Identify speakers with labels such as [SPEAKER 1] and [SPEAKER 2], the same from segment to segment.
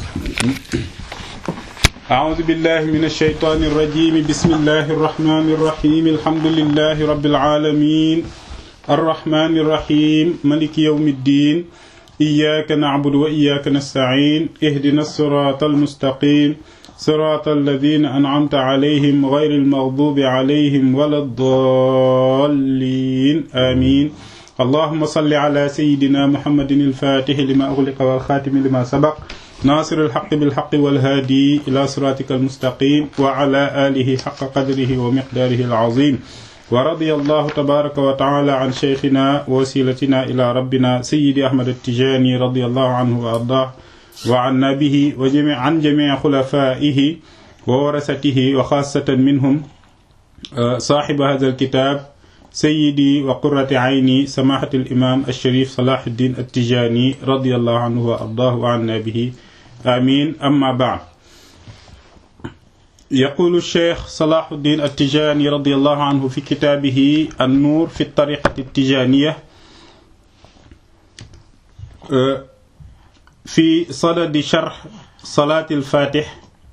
[SPEAKER 1] أعوذ بالله من الشيطان الرجيم بسم الله الرحمن الرحيم الحمد لله رب العالمين الرحمن الرحيم ملك يوم الدين إياك نعبد وإياك نستعين اهدنا الصراط المستقيم صراط الذين أنعمت عليهم غير المغضوب عليهم ولا الضالين آمين اللهم صل على سيدنا محمد الفاتح لما أغلق والخاتم لما سبق ناصر الحق بالحق والهادي إلى صراطك المستقيم وعلى آله حق قدره ومقداره العظيم ورضي الله تبارك وتعالى عن شيخنا ووسيلتنا إلى ربنا سيدي أحمد التجاني رضي الله عنه وأرضاه وعنا به وجميع عن جميع خلفائه وورثته وخاصة منهم صاحب هذا الكتاب سيدي وقرة عيني سماحة الإمام الشريف صلاح الدين التجاني رضي الله عنه وأرضاه وعنا به آمين أما بعد يقول الشيخ صلاح الدين التجاني رضي الله عنه في كتابه النور في الطريقة التجانية في صدد شرح صلاة الفاتح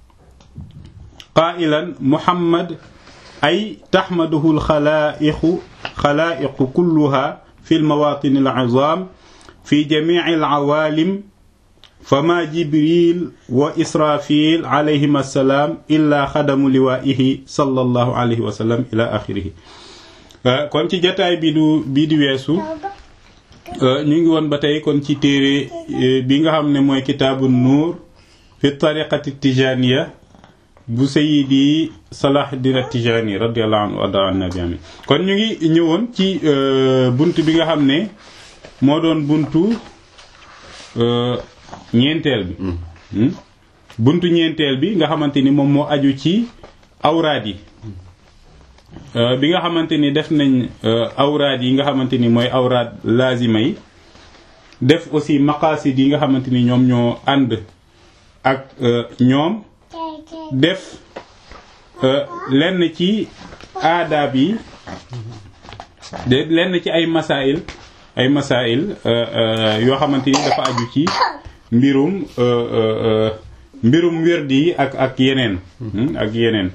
[SPEAKER 1] قائلا محمد أي تحمده الخلائق خلائق كلها في المواطن العظام في جميع العوالم فما جبريل وإسرافيل عليهما السلام إلا خدم لوائه صلى الله عليه وسلم إلى آخره kon ci jataay bi du bii di weesu ñu ngi woon ba tey kon ci téere bi nga xam ne mooy kitaabu nuur fi tariqati tijaniya bu sayidi salahuddin tijani radiallahu anhu warda an nabi amin kon ñu ngi ñëwoon ci bunt bi nga xam ne moo doon buntu ñeenteel bi buntu ñeenteel bi nga xamante ni moom moo aju ci awraad yi bi nga xamante ni def nañ awraad yi nga xamante ni mooy awraad laazima yi def aussi maqaasid yi nga xamante ni ñoom ñoo ànd ak ñoom def lenn ci aadaab yi de lenn ci ay masail ay masail yoo xamante ni dafa aju ci mbirum mbirum wérdi yi ak ak yeneen ak yeneen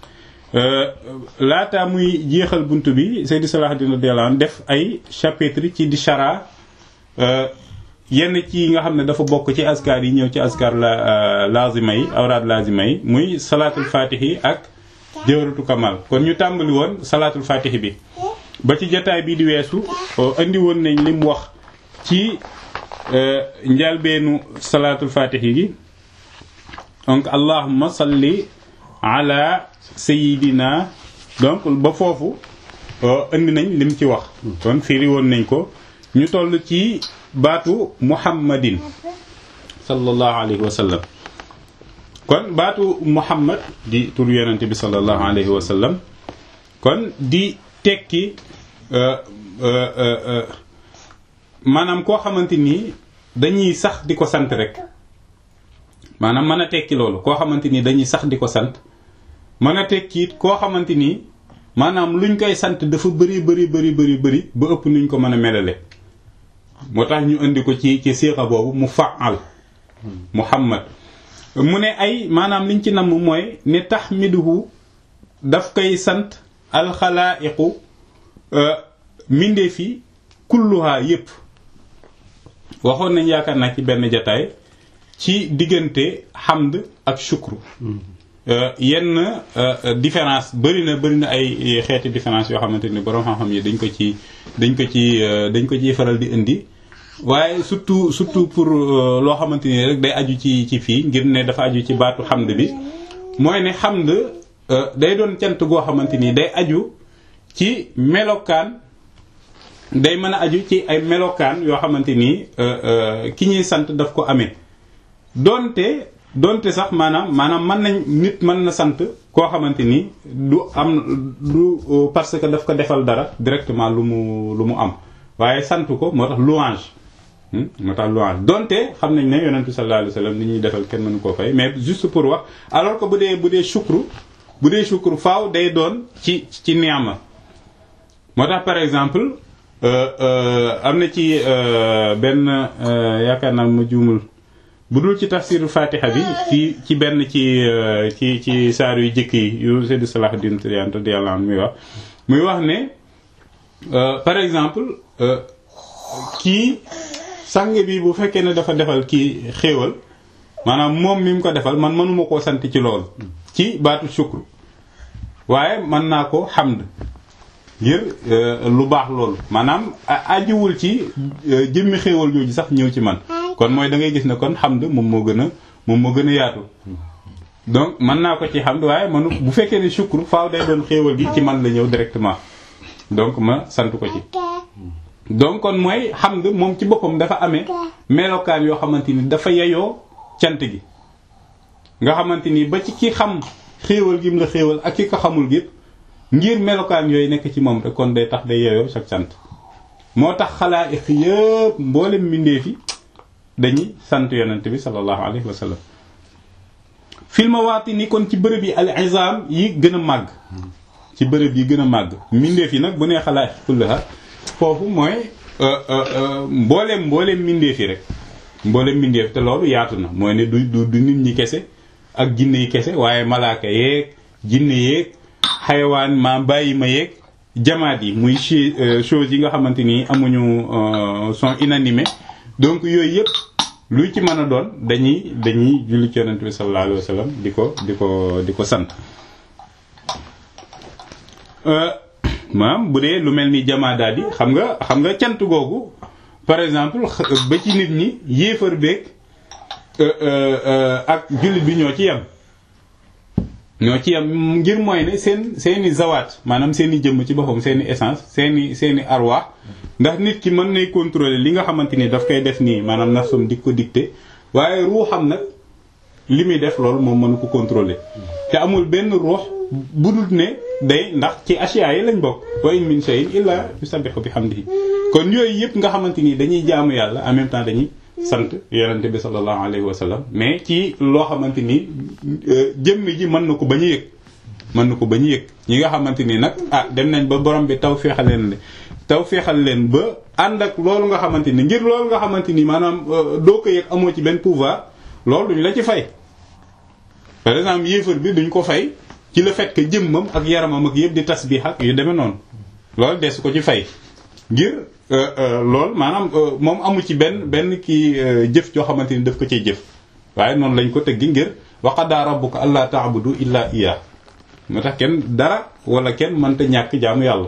[SPEAKER 1] laata muy jeexal bunt bi Seydi Salahuddin radiyallahu anhu def ay chapitre ci di chara yenn ci nga xam ne dafa bokk ci askar yi ñëw ci askar la lazima yi awraad lazima yi muy salaatul fatihi ak jawratu kamal kon ñu tàmbali woon salaatul fatihi bi ba ci jataay bi di weesu indi woon nañ lim wax ci njalbeenu salaatul fatihi gi donc allahumma salli ala sayidina donc ba foofu indi nañ lim ci wax kon firi woon nañ ko ñu toll ci baatu muhammadin sallallahu alayhi wa sallam kon baatu muhammad di tur yonente bi sallallahu alayhi wa sallam kon di tekki maanaam koo xamante ni dañuy sax di ko sant rek maanaam mën a tekki loolu koo xamante ni dañuy sax di ko sant mën a tekki it koo xamante ni maanaam luñ koy sant dafa bëri bëri bëri bëri bëri ba ëpp nuñ ko mën a melale moo tax ñu indi ko ci ci siixa boobu mu faal muhammad mu ne ay maanaam liñ ci namm mooy ne taxmiduhu daf koy sant alxalaaiqu mindee fi kulluha yépp waxoon nañ yaakaar naa ci benn jataay ci diggante hamd ak shukru yenn différence bëri na bëri na ay xeeti différence yoo xamante ni boroom xam-xam yi dañ ko ci dañ ko ci dañ ko ciy faral di indi waaye surtout surtout pour loo xamante ni rek day aju ci ci fii ngir ne dafa aju ci baatu hamd bi mooy ne hamd day doon cant goo xamante ni day aju ci melokaan day mën a aju ci ay melokaan yoo xamante ni ki ñuy sant daf ko amee donte donte sax maanaam maanaam mën nañ nit mën na sant koo xamante ni du am du parce que daf ko defal dara directement lu mu lu mu am waaye sant ko moo tax louange moo tax louange donte xam nañ ne yonent bi sallallahu alayhi wasallam ni ñuy defal kenn mënu koo fay mais juste pour wax alors que bu dee bu dee shukru bu dee shukru faaw day doon ci ci niama moo tax par exemple am na ci benn yaakaar naa ma juumul bu dul ci tafsiru fatiha bi ci ci benn ci ci ci saar yu jëkk yi yu Seydi Salahuddin Tidiane radiyallahu anhu muy wax muy wax ne par exemple kii sang bi bu fekkee ne dafa defal kii xéewal maanaam moom mi mu ko defal man mënuma koo sant ci loolu ci baatu shukru waaye mën naa ko xamd ngir lu baax loolu maanaam ajiwul ci jëmmi xéewal jooju sax ñëw ci man kon mooy da ngay gis ne kon xamd moom moo gën a moom moo gën a yaatu donc mën naa ko ci xamd waaye manu bu fekkee ne shukru faaw day doon xéewal gi ci man la ñëw directement donc ma sant ko ci donc kon mooy xamd moom ci boppam dafa amee melokaan yoo xamante ni dafa yeyoo cant gi nga xamante ni ba ci ki xam xéewal gi mu la xéewal ak ki ko xamul gi ngir melokaan yooyu nekk ci moom rek kon day tax day yeyoo chaque sant moo tax xalaa'iq yëpp mboolem mbindeef yi dañuy sant yonent bi sallallahu alayhi wa sallam fil mawaati ni kon ci bërëb yi al izam yi gën a màgg ci bërëb yi gën a màgg mbindeef yi nag bu nee xalaa'iq kullaha foofu mooy mbooleem mbooleem mbindeef yi rek mbooleem mbindeef te loolu yaatu na mooy ne du du du nit ñi kese ak jinne yi kese waaye malaaka yeeg jinne yeeg xayawaan ma bàyyi ma yeeg jamaat yi muy choses yi nga xamante ni amuñu sont inanimés donc yooyu yëpp lu ci mën a doon dañuy dañuy julli ci yonent bi sallallahu alayhi wa sallam di ko di ko di ko sant maam bu dee lu mel ni jamaadaat yi xam nga xam nga cant googu par exemple ba ci nit ñi yéefar beeg ak jullit bi ñoo ci yem ñoo ci yem ngir mooy ne seen seeni zawaat maanaam seeni jëmm ci boppam seeni essence seeni seeni arwaax ndax nit ki mën nay contrôler li nga xamante ni daf koy def nii maanaam nafsum di ko dicté waaye ruuxam nag li muy def loolu moom mënu ko contrôler te amul benn ruux budul ne day ndax ci asiya yi lañ bokk wa in min shay'in illa yusabbihu bihamdihi kon yooyu yëpp nga xamante ni dañuy jaamu yàlla en même temps dañuy sant yonente bi sallallahu alayhi wa sallam mais ci loo xamante ni jëmmi ji mën na ko bañ a yëg mën na ko bañ a yëg ñi nga xamante ni nag ah dem nañ ba borom bi taw feexal leen taw feexal leen ba ànd ak loolu nga xamante ni ngir loolu nga xamante ni maanaam doo ko yëg amoo ci benn pouvoir loolu duñ la ci fay par exemple yéefar bi duñ ko fay ci le fait que jëmmam ak yaramam ak yëpp di tasbih ak yu demee noonu loolu des ko ci fay ngir lool maanaam moom amu ci benn benn kii jëf joo xamante ni daf ko cay jëf waaye noonu lañ ko tëggi ngir wa qadaa rabbuka allaa ta'budu illaa iyyah moo tax kenn dara wala kenn mënta ñàkk jaamu yàlla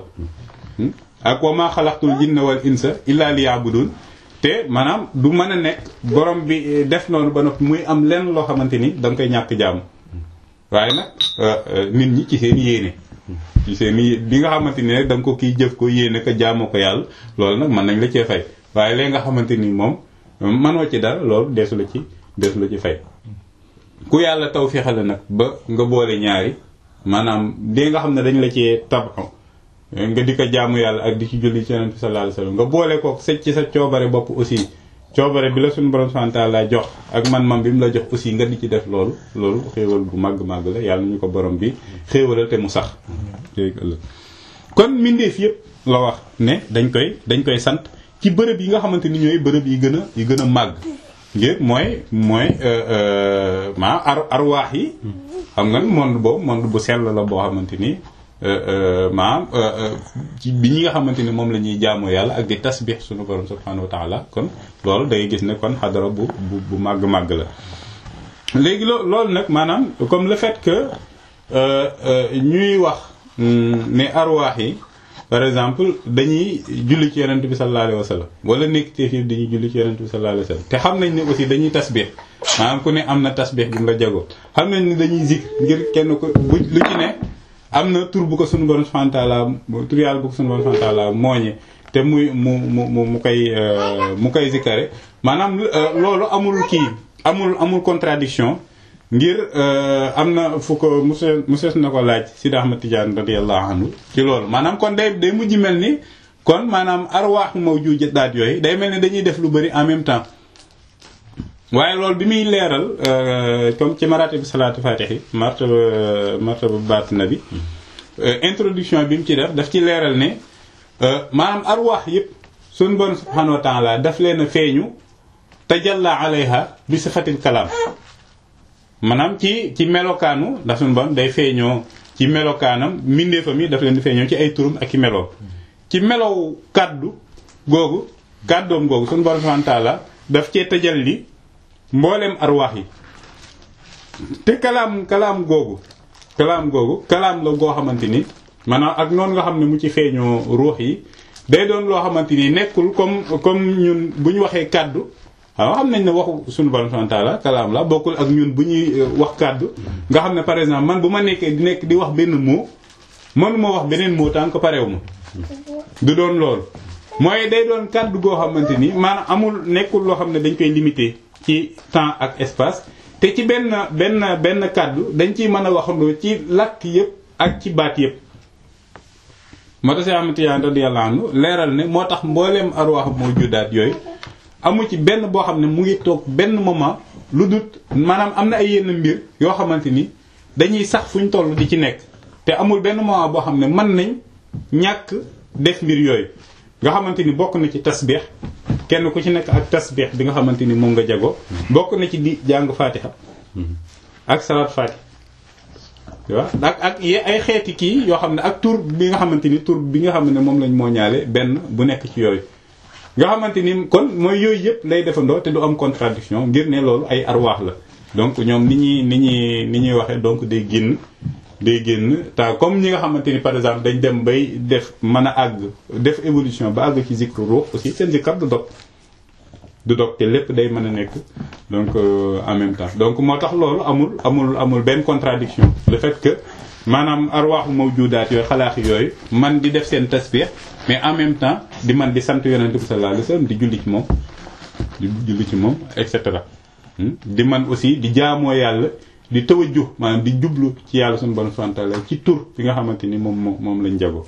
[SPEAKER 1] ak wa maa xalaqtul jinna wal insa illaa liya'budun te maanaam du mën a nekk borom bi def noonu ba noppi muy am lenn loo xamante ni da nga koy ñàkk jaamu waaye nag nit ñi ci seen yéene ci seen bi nga xamante ni rek da nga ko kii jëf ko yéene ko jaamoo ko yàlla loolu nag mën nañ la cee fay waaye léegi nga xamante ni moom mënoo ci dara loolu deesu la ci deesu la ci fay ku yàlla taw fexale nag ba nga boole ñaari maanaam dee nga xam ne dañ la cee tabaxu nga di ko jaamu yàlla ak di ci julli ci yonent bi sallallahu alayhi wasallam nga boole ko sa ci sa coobare bopp aussi coobare bi la suñu borom subhanahu wa ta'ala jox ak man-man bi mu la jox aussi nga di ci def loolu loolu xéewal bu màgg-màgg la yàlla ñu ko borom bi xéewalal te mu sax kon mbindeef yëpp la wax ne dañ koy dañ koy sant ci bërëb yi nga xamante ni ñooy bërëb yi gën a yi gën a màgg ngir mooy mooy maa ar arwaax yi xam nga monde boobu monde bu sell la boo xamante ni maanaam ci bi ñi nga xamante ni moom la ñuy jaamoo yàlla ak di tasbix suñu borom subhanahu wa taala kon loolu da ngay gis ne kon xadara bu bu bu màgg-màgg la léegi loo loolu nag maanaam comme le fait que ñuy wax ne arwaax yi par exemple dañuy julli ci yonent bi sallallahu alayhi wa sallam wala nekk ci fii dañuy julli ci yonent bi sallallahu alayhi wa sallam te xam nañ ne aussi dañuy tasbix maanaam ku ne am na tasbix bi nga jagoo xam nañ ne dañuy zikr ngir kenn ko bu lu ci ne am na tur bu ko sunu borom subhanahu wa ta'ala tur yàlla bu ko sunu borom subhanahu wa ta'ala mooñe te muy mu mu mu mu koy mu koy zikkare maanaam loolu amul kii amul amul contradiction ngir am na fu ko monsieur monsieur na ko laaj Sidi Ahmad Tidiane radiyallahu anhu ci loolu maanaam kon day day mujj mel ni kon maanaam arwaaxu mawjuudaat yooyu day mel ni dañuy def lu bari en même temps waaye loolu bi muy leeral comme ci marate bi salaatu fatixi martaba martaba baatina bi introduction bi mu ci def daf ci leeral ne maanaam arwaax yëpp suñu bon subhanahu wa ta'ala daf leen a feeñu tajalla alayha bi sifatil kalaam maanaam ci ci melokaanu ndax suñu borom day feeñoo ci melokaanam mbindeefam yi daf leen di feeñoo ci ay turum ak i meloo ci melow kàddu googu kàddoom googu suñu borom subhanahu wa ta'ala daf cee tajalli mbooleem arwaax yi te kalaam kalaam googu kalaam googu kalaam la goo xamante ni maanaam ak noonu nga xam ne mu ci feeñoo ruux yi day doon loo xamante ni nekkul comme comme ñun bu ñu waxee kàddu waaw xam nañ ne waxu suñu borom subhanahu wa ta'ala kalaam la bokkul ak ñun bu ñuy wax kàddu nga xam ne par exemple man bu ma nekkee di nekk di wax benn mot mënuma wax beneen mot tant que pareewu ma du doon loolu mooy day doon kàddu goo xamante ni maanaam amul nekkul loo xam ne dañ koy limité ci temps ak espace te ci benn benn benn kàddu dañ ciy mën a waxandoo ci làkk yëpp ak ci baat yëpp moo tax si amatiyaan radiyallahu anhu leeral ne moo tax mbooleem arwaax moo juddaat yooyu amu ci benn boo xam ne mu ngi toog benn moment lu dut maanaam am na ay yenn mbir yoo xamante ni dañuy sax fu ñu toll di ci nekk te amul benn moment boo xam ne mën nañ ñàkk def mbir yooyu nga xamante ni bokk na ci tasbix kenn ku ci nekk ak tasbix bi nga xamante ni moom nga jago bokk na ci di jàng fatiha ak salaat fatiha waaw ak ak ay xeeti kii yoo xam ne ak tur bi nga xamante ni tur bi nga xam ne moom lañ moo ñaale benn bu nekk ci yooyu nga xamante ni kon mooy yooyu yëpp lay defandoo te du am contradiction ngir ne loolu ay arwaax la donc ñoom ni ñuy ni ñuy ni ñuy waxee donc day génn day génn te comme ñi nga xamante ni par exemple dañ dem bay def mën a àgg def évolution ba àgg ci zikru ruux aussi seen zikar du dog du dog te lépp day mën a nekk donc en même temps donc moo tax loolu amul amul amul benn contradiction le fait que maanaam arwaaxu mawjudaat yooyu xalaax yooyu man di def seen tasbih mais en même temps di man di sant yonent bi sallallahu alayhi wasallam di julli ci moom di julli ci moom et cetera di man aussi di jaamoo yàlla di tawajjuh maanaam di jublu ci yàlla suñu borom subhanahu wa ta'ala ci tur bi nga xamante ni moom moom moom lañ jago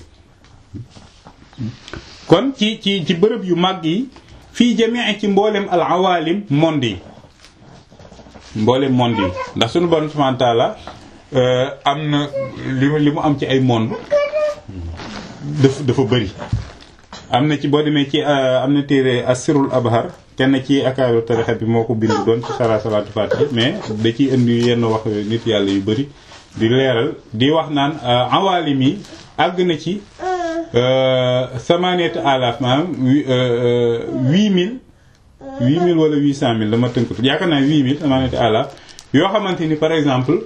[SPEAKER 1] kon ci ci ci bërëb yu màgg yi fii jamii ci mboolem al awalim monde yi mboolem monde yi ndax suñu borom subhanahu wa ta'ala am na li li mu am ci ay monde dafa dafa bëri am na ci boo demee ci am na téere asirul abhar kenn ci akaaru tarixa bi moo ko bind doon ci sara salaatu fatiha mais da ciy indi yenn wax nit yàlla yu bëri di leeral di wax naan awalim yi àgg na ci samanet alaf maanaam huit mille huit mille wala huit cent mille dama tënkatu yaakaar naa huit mille samanet alaf yoo xamante ni par exemple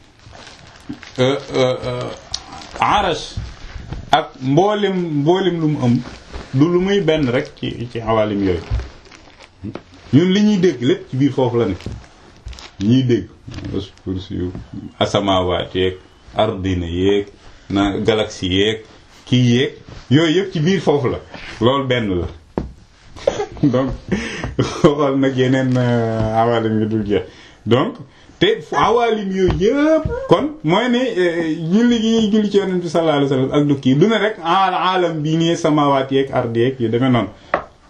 [SPEAKER 1] arash ak mboolem mboolem lu mu ëm du lu muy benn rek ci ci awalim yooyu ñun li ñuy dégg lépp ci biir foofu la ne ñuy dégg kursi asamaawaat yeeg ardina yeeg na galaxie yeeg kii yeeg yooyu yëpp ci biir foofu la loolu benn la donc xool nag yeneen awalim yi dul jeex donc te awalim yooyu yëpp kon mooy ne julli gi ñuy julli ci yonent bi sallallahu alayhi wasallam ak du kii du ne rek alam bii nii samawaat yeeg ardi yeeg yu demee noonu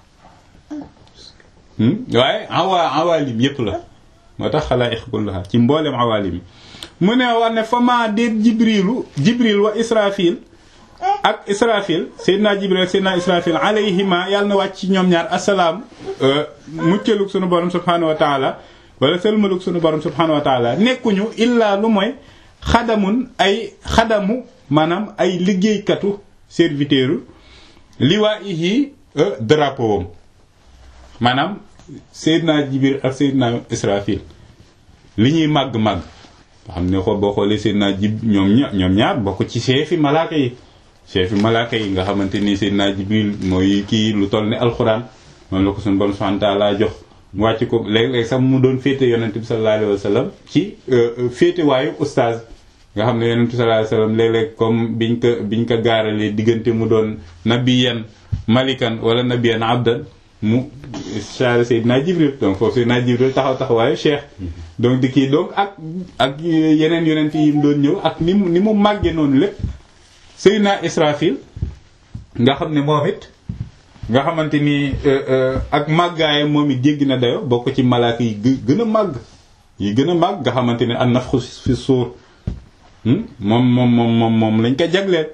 [SPEAKER 1] waaye awa awalim yëpp la moo tax xalaa ixkullaha ci mboolem awalim yi mu ne wax ne fa maa déet jibrilu jibril wa israfil ak israfil seydina jibril ak seydina israfil alayhima yàlla na wàcc ci ñoom ñaar asalaam muccalug sunu borom subhanahu wa taala wala sëlmalug sunu borom subhanahu wa taala nekkuñu illaa lu mooy xadamun ay xadamu maanaam ay liggéeykatu serviteuru liwaayihi drapeau am maanaam seydina jibril ak seydina israfil li ñuy màgg-màgg nga xam ne xool boo xoolee seydina jib ñoom ña ñoom ñaar bokk ci chefi malaaka yi chefi malaaka yi nga xamante ni seydina jibril mooy kii lu toll ne alxuraan moom la ko sunu borom subhanahu wa taala jox mu wàcc ko léeg-léeg sax mu doon féete yonent bi sallallahu alayhi wa sallam ci féete waayu oustaz nga xam ne yonent bi sallallahu alayhi wa sallam léeg-léeg comme biñ ko biñ ko gaaralee diggante mu doon nabiyan malikan wala nabiyan abdan mu chargé Seydina Jibril donc foofu Seydina Jibril taxaw taxawaayu cheikh donc di kii donc ak ak yeneen yonent yi mu doon ñëw ak ni mu ni mu màggee noonu lépp Seydina Israfil nga xam ne moom it nga xamante ni ak màggaay moom it jéggi na dayo bokk ci malaaka yi gën a màgg yi gën a màgg nga xamante ni an nafxu fi suur moom moom moom moom moom lañ ko jagleet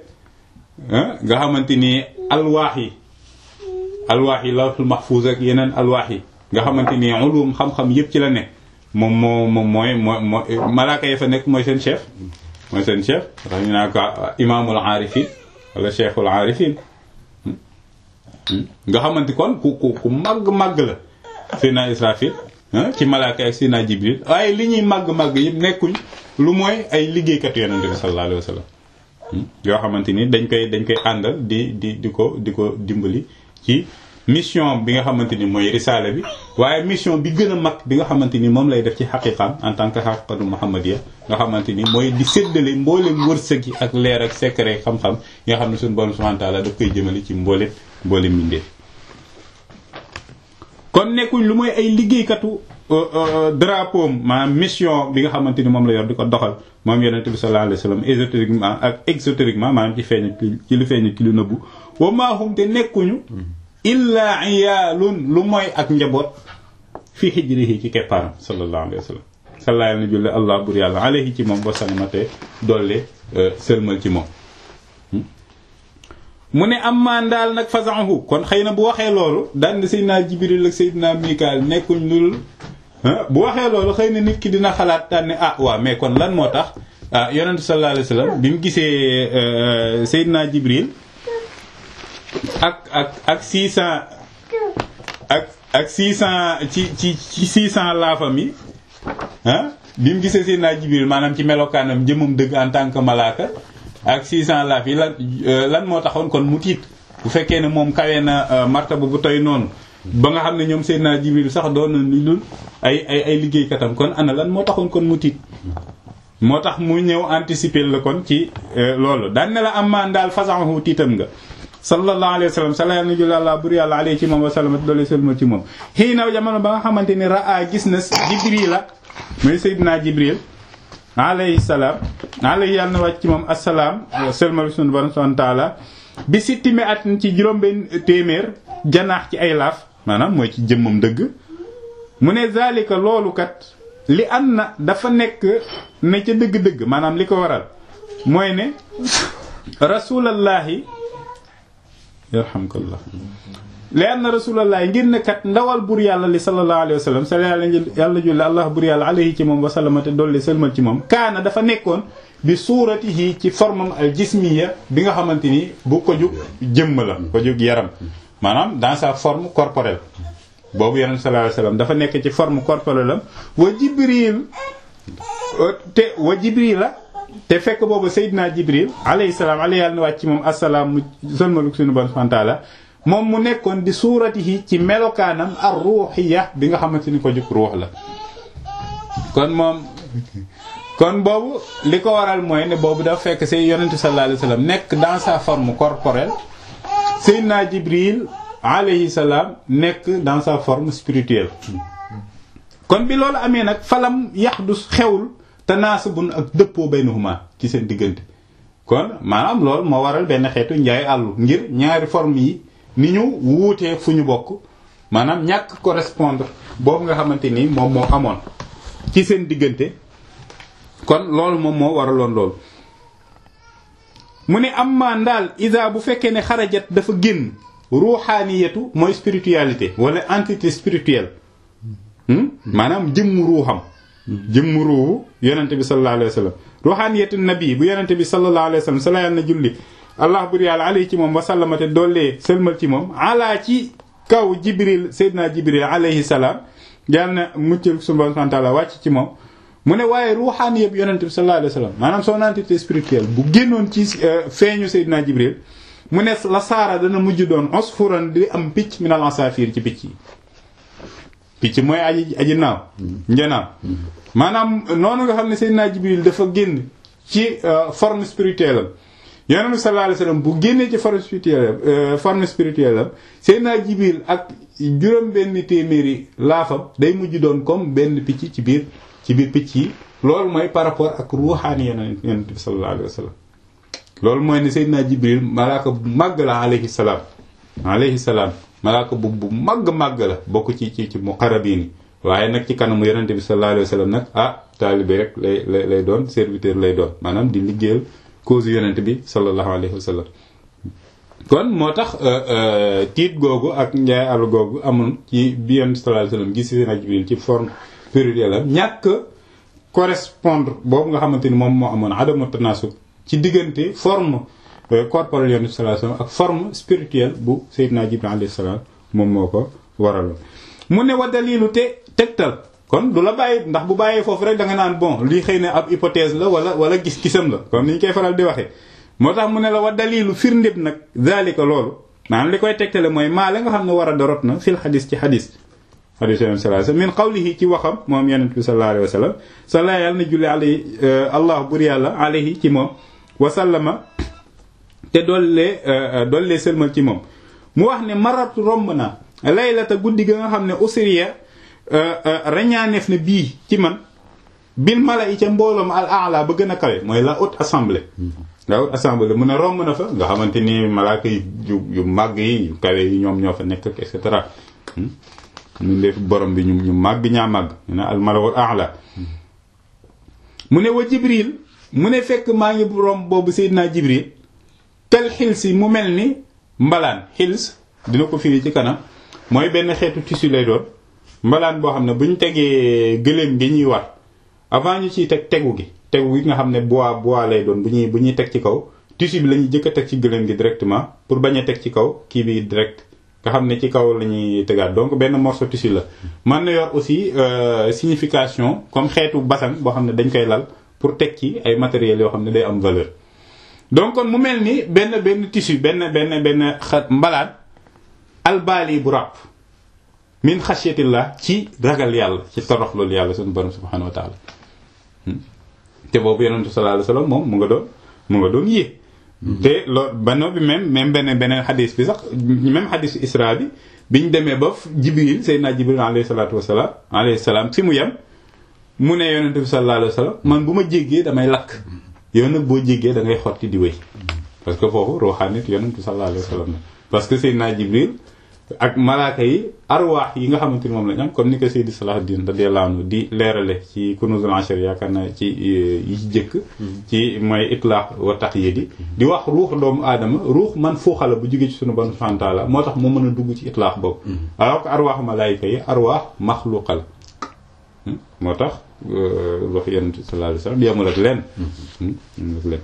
[SPEAKER 1] nga xamante ni alwaax yi alwaax yi lawhul mahfuz ak yeneen alwaax yi nga xamante ni ulum xam-xam yëpp ci la nekk moom moo moom mooy moo moo malaaka yi fa nekk mooy seen chef mooy seen chef tax ñu naa ko imaamul aarifin wala cheikhul aarifin nga xamante kon ku ku ku màgg-màgg la Seydina Israfil ci malaaka ak Seydina Jibril waaye li ñuy màgg-màgg yëpp nekkuñ lu mooy ay liggéeykat yonente bi sallallahu alayhi wa sallam yoo xamante ni dañ koy dañ koy àndal di di di ko di ko dimbali ci mission bi nga xamante ni mooy risaale bi waaye mission bi gën a mag bi nga xamante ni moom lay def ci xaqiqam en tant que xaqiqatu muhammadiya nga xamante ni mooy di séddale mboolem wërsëg yi ak leer ak secret xam-xam yi nga xam ne suñu borom subhanahu wa ta'ala daf koy jëmale ci mboolem mboolem mbindeef kon nekkuñ lu mooy ay liggéeykatu drapeau maanaam mission bi nga xamante ni moom la yor di ko doxal moom yonente bi sallallahu alayhi wasallam ésotériquement ak exotériquement maanaam ci feeñ ci lu feeñ ci lu nëbbu wa maa hum te nekkuñu illa iyaalun lu mooy ak njaboot fi hijrihi ci keppaaram sallallahu alayhi wasallam sallallahu na julle allah bur yàlla alayhi ci moom wasalamate dolle sëlmal ci moom mu ne am maan daal nag façanhu kon xëy na bu waxee loolu daan na Seydina Jibril ak Seydina Mikaal nekkuñ lul bu waxee loolu xëy na nit ki dina xalaat daan ne ah waaw mais kon lan moo tax ah yonentu sallallahu alayhi wasallam bi mu gisee Seydina Jibril ak ak ak 600 ak ak 600 ci ci ci 600 laafam yi ah bi mu gisee Seydina Jibril maanaam ci melokaanam jëmum dëgg en tant que malaaka ak 600 laaf yi lan lan moo taxoon kon mu tiit bu fekkee ne moom kawee na martaba bu toy noonu ba nga xam ne ñoom Seydina Jibril sax doon na ni lul ay ay ay liggéeykatam kon ana lan moo taxoon kon mu tiit moo tax mu ñëw anticiper la kon ci loolu daan ne la am maan daal façon tiitam nga sallallahu alayhi wa sallam sala na jul àlla bur yàlla alayhi ci moom wa salamat doole sëlma ci moom xii naw jamono ba nga xamante ni raa gis na Jibril la muy Seydina Jibril alayhi salaam alayhi yàlla na wàcc ci moom assalaam sëlmal sunu borom subhanahu wa taala bi sittimi at ci juróom-benn téeméer janaax ci ay laaf maanaam mooy ci jëmmam dëgg mu ne zalika loolu kat li am na dafa nekk ne ca dëgg-dëgg maanaam li ko waral mooy ne rasulallahi yarhamkallah li anna rasulallahi ngir ne kat ndawal bur yàlla li sallallahu alayhi wa sallam sa yàlla yàlla julli allah bur yàlla alayhi ci moom wa sallamate dolli sëlmal ci moom kaana dafa nekkoon bi suuratihi ci formam al jismiya bi nga xamante ni bu ko jug jëmm la ko jug yaram maanaam dans sa forme corporelle boobu yonent sallallahu alayhi wa sallam dafa nekk ci forme corporelle am wa jibril te wa jibril la te fekk boobu Seydina Jibril alayhi salaam alayhi yàlla na wàcc ci moom asalaam mu sëlmalu suñu bon subhanahu wa ta'ala moom mu nekkoon di suuratihi ci melokaanam ar ruuxiya bi nga xamante ni ko jug ruux la kon moom kon boobu li ko waral mooy ne boobu dafa fekk say yonente sallallahu alayhi wasallam nekk dans sa forme corporelle Seydina Jibril alayhi salaam nekk dans sa forme spirituelle kon bi loolu amee nag falam yaxdus xewul tanaasubun ak dëppoo baynahuma ci seen diggante kon maanaam loolu moo waral benn xeetu njaay àllu ngir ñaari forme yi ni ñu wuutee fu ñu bokk maanaam ñàkk correspondre boobu nga xamante ni moom moo amoon ci seen diggante kon loolu moom moo waraloon loolu mu ne am maan daal isa bu fekkee ne xarajat dafa génn ruuxaaniyatu mooy spiritualité wala entité spirituelle maanaam jëmm ruuxam jëmm ruuxu yonente bi sallallahu alayhi wa sallam ruuxaaniyatu nabi bu yonente bi sallallahu alayhi wa sallam sala yàlla na julli allah bur yàlla alayhi ci moom wasallamate doollee sëlmal ci moom ala ci kaw jibril seydina jibril alayhi salaam yàlla na muccal subhanahu wa ta'ala wàcc ci moom mu ne waaye ruuxaan yëpp yonent bi sallallahu alayhi wa sallam maanaam son entité spirituelle bu génnoon ci feeñu Seydina Jibril mu ne la saara dana mujj doon usfuran di am picc minal asafir ci picc yi picc mooy aji aji naaw njanaaw maanaam noonu nga xam ne Seydina Jibril dafa génn ci forme spirituelle am yonent bi sallallahu alayhi wa sallam bu génnee ci forme spirituelle forme spirituelle am Seydina Jibril ak juróom benn téeméeri laafam day mujj doon comme benn picc ci biir ci biir picc yi loolu mooy par rapport ak ruuxaani yonent yonent bi sallallahu alayhi wa sallam loolu mooy ne Seydina Jibril malaaka bu màgg la alayhi salaam alayhi salaam malaaka bu bu màgg màgg la bokk ci ci ci muqarrabiin yi waaye nag ci kanamu yonent bi sallallahu alayhi wa sallam nag ah taalibe rek lay lay lay doon serviteur lay doon maanaam di liggéeyal cause yonent bi sallallahu alayhi wa sallam kon moo tax tiit googu ak njaay àll googu amoon ci bi yonent sallallahu alayhi wasallam gis Seydina Jibril ci forme plurielle am ñàkk correspondre boobu nga xamante ni moom moo amoon adamu tanasub ci diggante forme corporelle yonent sallallahu alayhi wasallam ak forme spirituelle bu Seydina Jibril alayhi salaam moom moo ko waraloon mu ne wa dalilu te tegtal kon du la bàyyi ndax bu bàyyee foofu rek da nga naan bon lii xëy na ab hypothèse la wala wala gis-gisam la comme ni ñu koy faral di waxee moo tax mu ne la wa dalilu firndéb nag zalika loolu maanaam li koy tegtale mooy maa la nga xam ne war a dorot na fil xadis ci xadis xadis yonent sallallahu alayhi wasallam min qawlihi ci waxam moom yonent bi sallallahu alayhi wasallam sala yàlla na julli alayhi allah bur yàlla alayhi ci moom wasallama te dollee dollee sëlmal ci moom mu wax ne maratu romb na laylata guddi ga nga xam ne usriya rañaaneef na bii ci man bil mala yi ca mbooloom al a'la ba gën a kawe mooy la haute assemblée la haute assemblée mu ne romb na fa nga xamante ni malaaka yi yu yu màgg yi yu kawe yi ñoom ñoo fa nekk et cetera mu def borom bi ñu ñu màgg ñaa màgg ñu ne al malawul a'la mu ne wa jibril mu ne fekk maa ngi romb boobu seydinaa jibril tel xils yi mu mel ni mbalaan xils dina ko firi ci kanam mooy benn xeetu tissu lay doon mbalaan boo xam ne bu ñu tegee gëléem gi ñuy war avant ñu ciy teg tegu gi tegu gi nga xam ne bois bois lay doon bu ñuy bu ñuy teg ci kaw tissu bi la ñuy jëkk a teg ci gëléem gi directement pour bañ a teg ci kaw kii bi direct nga xam ne ci kaw la ñuy tegaat donc benn morceau tissu la mën na yor aussi signification comme xeetu basan boo xam ne dañ koy lal pour teg ci ay matériels yoo xam ne day am valeur donc kon mu mel ni benn benn tissu benn benn benn xa mbalaan albaali bu ràpp min xasyatillah ci ragal yàlla ci torox loolu yàlla suñu borom subhanahu wa taala te boobu yonentu sallallahu alayhi wasallam moom mu nga doon mu nga doon yéeg te loolu bano bi même même beneen beneen xadis bi sax même xadisu isra bi biñ demee ba jibril seydina jibril alayhi salatu wasalaam alayhi salaam fi mu yem mu ne yonente bi sallallahu alayhi wasallam man bu ma jéggee damay lakk yow nag boo jéggee da ngay xotti di wéy parce que foofu ruuxaanit yonente bi sallallahu alayhi wasallam la parce que seydina jibril ak malaaka yi arwaax yi nga xamante ni moom lañ am comme ni ko Seydi Salahuddin radiyallahu anhu di leerale ci Kunuzul Ashar yaakaar naa ci yi ci jëkk ci mooy itlaq wa taqyid di wax ruux doomu aadama ruux man fuuxala bu jógee ci sunu bon subhanahu wa ta'ala moo tax moo mën a dugg ci itlaq boobu alors que arwaax malaayika yi arwaax maxluqa la moo tax wax yonent sallallahu alayhi wasallam yemul ak leen yemul ak leen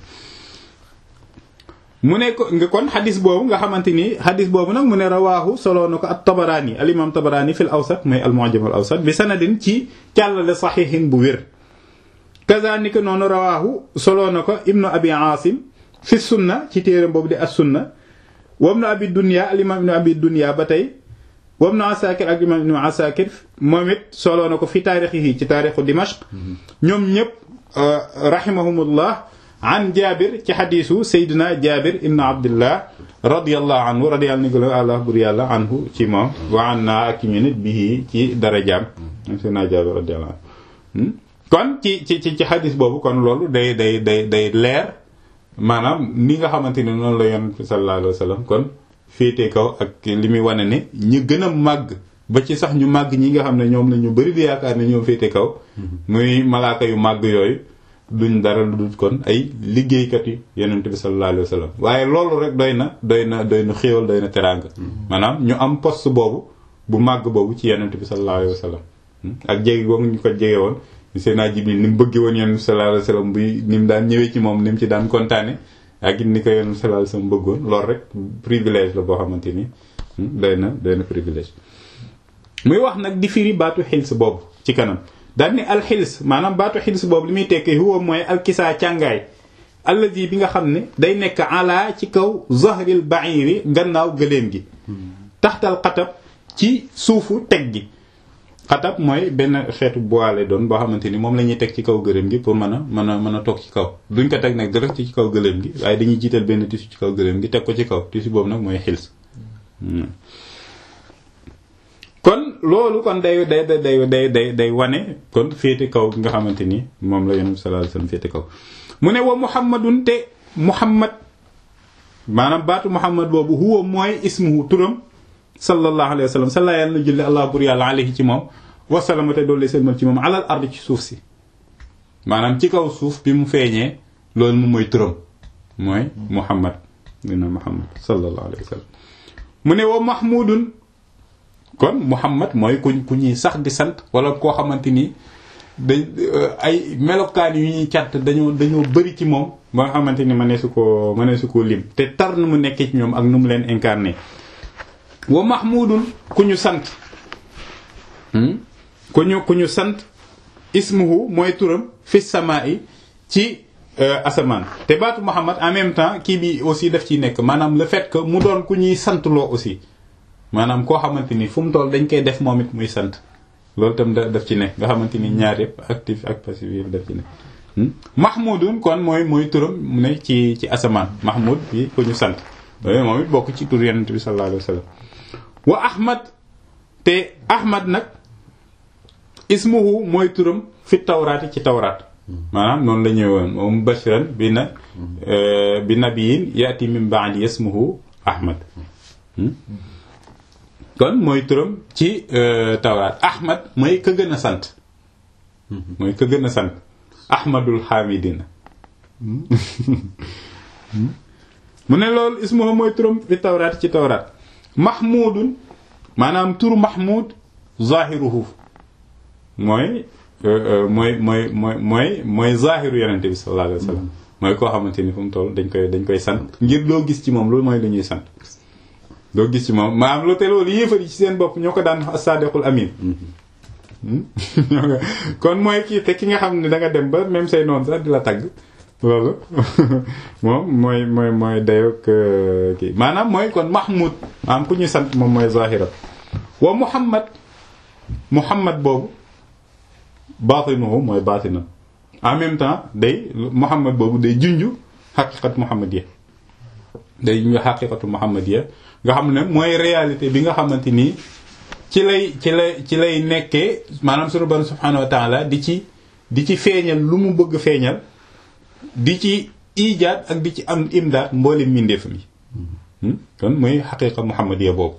[SPEAKER 1] mu ne ko nga kon xadis boobu nga xamante ni xadis boobu nag mu ne rawaahu soloo na ko at tabaraani al imam tabaraani fil awsat mooy al mu'jam al awsat bi sanadin ci càllale saxiixin bu wér kazalika noonu rawaahu soloo na ko ibnu abi aasim fi sunna ci téeram boobu di as sunna wam na abi dunya al imam ibnu abi dunya ba tey wam na asakir ak imam ibnu asakir moom it soloo na ko fi taarixihi ci taarixu dimashq ñoom ñëpp rahimahumullah an jabir ci xadisu saydina jabir ibn abdillah radiallahu anhu radiallahu ni gëla àllah bur yàlla anhu ci moom wa an naa ak ñu nit bii ci darajaam saydina jabir radiallahu anhu kon ci ci ci xadis boobu kon loolu day day day day leer maanaam ni nga xamante ni noonu la yonent bi sallallahu alayhi wa sallam kon féete kaw ak li muy wane ne ñu gën a màgg ba ci sax ñu màgg ñi nga xam ne ñoom la ñu bari di yaakaar ne ñoom féete kaw muy malaaka yu màgg yooyu duñ dara lu dul kon ay liggéeykat yi yonent bi sallallahu alayhi wa sallam waaye loolu rek doy na doy na doy na xéewal doy na teraanga maanaam ñu am poste boobu bu màgg boobu ci yonent bi sallallahu alayhi wa sallam ak jege boobu ñu ko jege woon Seydina Jibril ni mu bëggee woon yonent bi sallallahu alayhi wa sallam buy ni mu daan ñëwee ci moom ni mu ci daan kontaane ak it ni ko yonent bi sallallahu alayhi wa sallam bëggoon loolu rek privilège la boo xamante ni doy na doy na privilège muy wax nag di firi baatu xils boobu ci kanam daal ni alxils maanaam baatu xils boobu li muy tekki huwa mooy alkisaa càngaay allazi bi nga xam ne day nekk ala ci kaw zahril ba'iri gannaaw gëléem gi taxtal xatab ci suufu teg gi xatab mooy benn xeetu bois lay doon boo xamante ni moom la ñuy teg ci kaw gëléem gi pour mën a mën a mën a toog ci kaw duñ ko teg nag direct ci kaw gëléem gi waaye dañuy jiital benn tissu ci kaw gëléem gi teg ko ci kaw tissu boobu nag mooy xils kon loolu kon day day day day day day wane kon féete kaw nga xamante ni moom la yonent sallallahu alayhi wasallam féete kaw mu ne wa muhammadun te muhammad maanaam baatu muhammad boobu huwa mooy ismuhu turam sallallahu alayhi wasallam salla yàlla na julli allah bur yàlla alayhi ci moom wasalama te doole seen ci moom alal ard ci suuf si maanaam ci kaw suuf bi mu feeñee loolu moom mooy turam mooy muhammad dina muhammad sallallahu alayhi wa sallam mu ne wa mahmudun kon muhammad mooy ku ku ñuy sax di sant wala koo xamante ni dañ ay melokaan yu ñuy cant dañoo dañoo bëri ci moom ba nga xamante ni mënee su ko mënee su ko lim te tar nu mu nekkee ci ñoom ak nu mu leen incarné wa mahmudun ku ñu sant ku ñu ku ñu sant ismuhu mooy turam fi samaa yi ci asamaan te baatu muhammad en même temps kii bi aussi daf ciy nekk maanaam le fait que mu doon ku ñuy sant loo aussi maanaam koo xamante ni fu mu toll dañ koy def moom it muy sant loolu tam da daf ci nekk nga xamante ni ñaar yëpp actif ak passif yëpp daf ci nekk mahmudun kon mooy mooy turam mu ne ci ci asamaan mahmud bi ku ñu sant loolu moom it bokk ci tur yonent bi sallallahu alayhi wa sallam wa ahmad te ahmad nag ismuhu mooy turam fi tawraat yi ci tawraat maanaam noonu la ñëwoon moom bashiran bi na bi nabiyin yaati min ba'di ismuhu ahmad kon mooy turam ci tawraat ahmad mooy ka gën a sant mooy ka gën a sant ahmadul hamidina mu ne loolu ismuhu mooy turam fi tawraat ci tawraat mahmudun maanaam turu mahmud zahiruhu mooy mooy mooy mooy mooy mooy zahiru yonente bi sallallahu alayhi wa sallam mooy koo xamante ni fu mu toll dañ koy dañ koy sant ngir loo gis ci moom loolu mooy lu ñuy sant loo gis ci moom maanaam lu te loolu yéefar yi ci seen bopp ñoo ko daan wax as-sadiqul amin kon mooy kii te ki nga xam ne da nga dem ba même say noonu sax di la tagg loolu moom mooy mooy mooy dayoog kii maanaam mooy kon mahmud maanaam ku ñu sant moom mooy zahira wa muhammad muhammad boobu baatinuhu mooy baatinam en même temps day muhammad boobu day junju xaqiqat muhammadiya day junju xaqiqatu muhammadiya nga xam ne mooy réalité bi nga xamante nii ci lay ci lay ci lay nekkee maanaam sunu borom subhanahu wa taala di ci di ci feeñal lu mu bëgg feeñal di ci ijaat ak di ci am imdaat mboolem mbindeef mi kon mooy xaqiqa muhammadiya boobu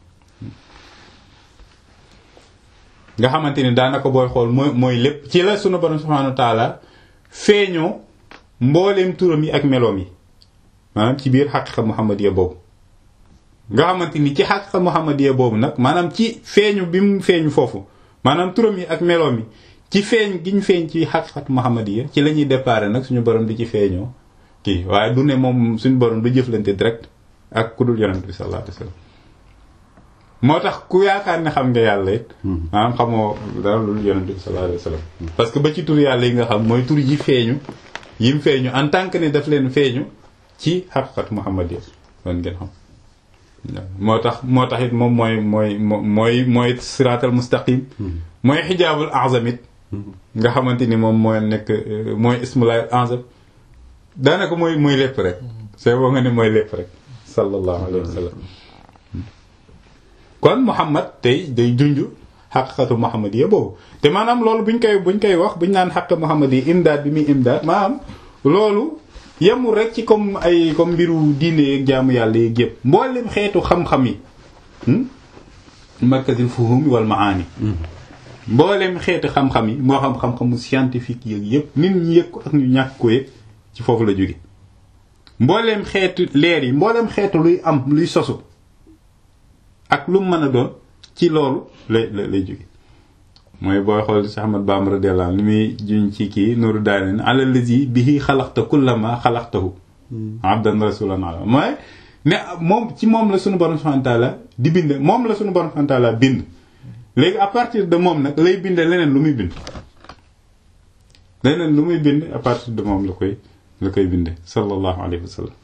[SPEAKER 1] nga xamante ni daanaka booy xool mooy mooy lépp ci la sunu borom subhanahu wa taala feeñoo mbooleem turam yi ak meloom yi maanaam ci biir xaqiqa muhammadiya boobu nga xamante ni ci xaqiqa muhammadiya boobu nag maanaam ci feeñu bi mu feeñu foofu maanaam turam yi ak meloom yi ci feeñ gi ñu feeñ ci xaqiqat muhammadiya ci la ñuy déparé nag suñu borom di ci feeñoo kii waaye du ne moom suñu borom du jëflante direct ak ku dul yonent bi sallallahu alayhi wasallam moo tax ku yaakaar ne xam nga yàlla it maanaam xamoo dara lu dul yonent bi sallallahu alayhi wasallam parce que ba ci tur yàlla yi nga xam mooy tur yi feeñu yim feeñu en tant que ne daf leen feeñu ci xaqiqat muhammadiya loolu ngeen xam moo tax moo tax it moom mooy mooy mooy mooy siraatal mustaqim mooy xijaabul azam it nga xamante ni moom mooy nekk mooy ismulaay azam daanaka mooy mooy lépp rek c'est boo nga ne mooy lépp rek sallallahu alayhi wa sallam kon Muhammad tey day junj xaqiqatu muhammadiya boobu te maanaam loolu buñ koy buñ koy wax buñ naan xaq muhammadiya imdaad bi muy imdaad maanaam loolu yemul rek ci comme ay comme mbiru diine yeeg jaamu yàlla yeeg yëpp mboolem xeetu xam-xam yi markazil fuhum wal maani mboolem xeetu xam-xam yi moo xam xam-xamu scientifique yeeg yëpp nit ñi yëg ko ak ñu ñàkk ko yëg ci foofu la jóge mboolem xeetu leer yi mboolem xeetu luy am luy sosu ak lu mu mën a doon ci loolu lay lay jóge mooy booy xool si Ahmad Bamba radiyallahu anhu li muy juñ ci kii nuru daane ala lazi bihi xalaqta kullama xalaqtahu abdan rasulan ala mooy ne moom ci moom la sunu borom subhanahu wa ta'ala di bind moom la sunu borom subhanahu wa ta'ala bind léegi à partir de moom nag lay binde leneen lu muy bind leneen lu muy bind à partir de moom la koy la koy binde sallallahu alayhi wa sallam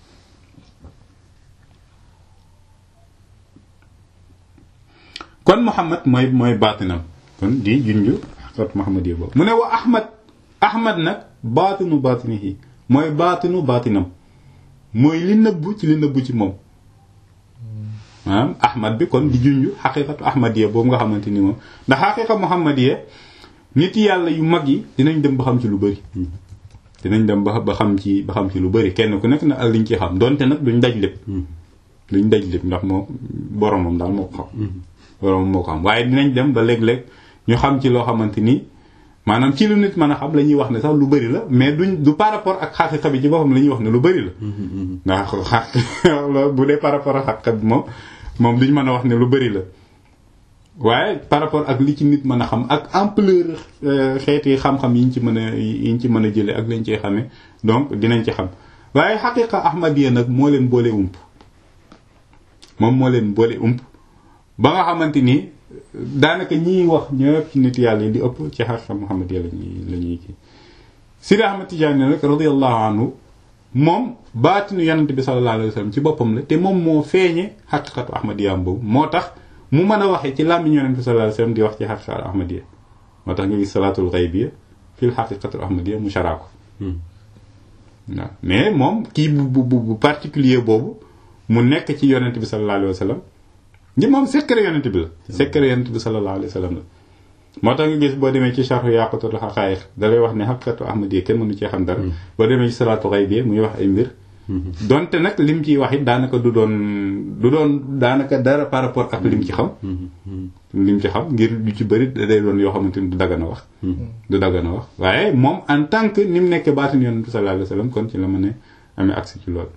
[SPEAKER 1] kon Muhammad mooy mooy baatinam kon di junju xaqat Muhammad yi boobu mu ne wa Ahmad Ahmad nag baatinu baatinihi mooy baatinu baatinam mooy li nëbbu ci li nëbbu ci moom maanaam Ahmad bi kon di junju xaqiqatu Ahmadiya boobu nga xamante ni moom ndax xaqiqa Muhammadiya nit yàlla yu mag yi dinañ dem ba xam ci lu bëri. dinañ dem ba ba xam ci ba xam ci lu bëri kenn ku nekk na ak liñ ci xam donte nag duñ daj lépp. duñ daj lépp ndax moom boromam daal moo ko xam. boromam moo ko xam waaye dinañ dem ba léeg-léeg ñu xam ci loo xamante ni maanaam ci lu nit mën a xam la ñuy wax ne sax lu bëri la mais duñ du par rapport ak xaqiqa bi ci boppam la ñuy wax ne lu bëri la ndax xaq bu dee par rapport ak xaqiqa bi moom moom duñ mën a wax ne lu bëri la waaye par rapport ak li ci nit mën a xam ak ampleur xeeti xam-xam yiñ ci mën a yiñ ci mën a jële ak lañ ciy xamee donc dinañ ci xam waaye xaqiqa ahmadiya nag moo leen boole ump moom moo leen boole ump ba nga xamante ni daanaka ñiy wax ñëpp ci nit yàlla yi di ëpp ci xaqiqa muhammadiya lañuy la ñuy kii Sidi Ahmad Tijaani nag radiyallahu anhu moom baatinu yonent bi sallallahu alayhi wa sallam ci boppam la te moom moo feeñe xaqiqatu ahmadiya boobu moo tax mu mën a waxee ci làmmiñ yonent bi sallallahu alayhi wa sallam di wax ci xaqiqatu ahmadiya moo tax nga gis salaatul xaybiya fil xaqiqatul ahmadiya mu sharaa ko waaw mais moom kii bu bu bu particulier boobu mu nekk ci yonent bi sallallahu alayhi wa sallam ngi moom secret yonent bi la secret yonent bi sallallahu alayhi wa sallam la moo tax nga gis boo demee ci charhu yaqatul xaqaayiq da lay wax ne xaqiqatu ahmadiya kenn mënu cee xam dara boo demee ci salaatul xaybiya muy wax ay mbir donte nag lim ciy wax it daanaka du doon du doon daanaka dara par rapport ak lim ci xam lim ci xam ngir du ci bëri day doon yoo xamante ni du daggan a wax du daggan a wax waaye moom en tant que ni mu nekkee baatin yonent bi sallallahu alayhi wa sallam kon ci la mën a amee accès ci loolu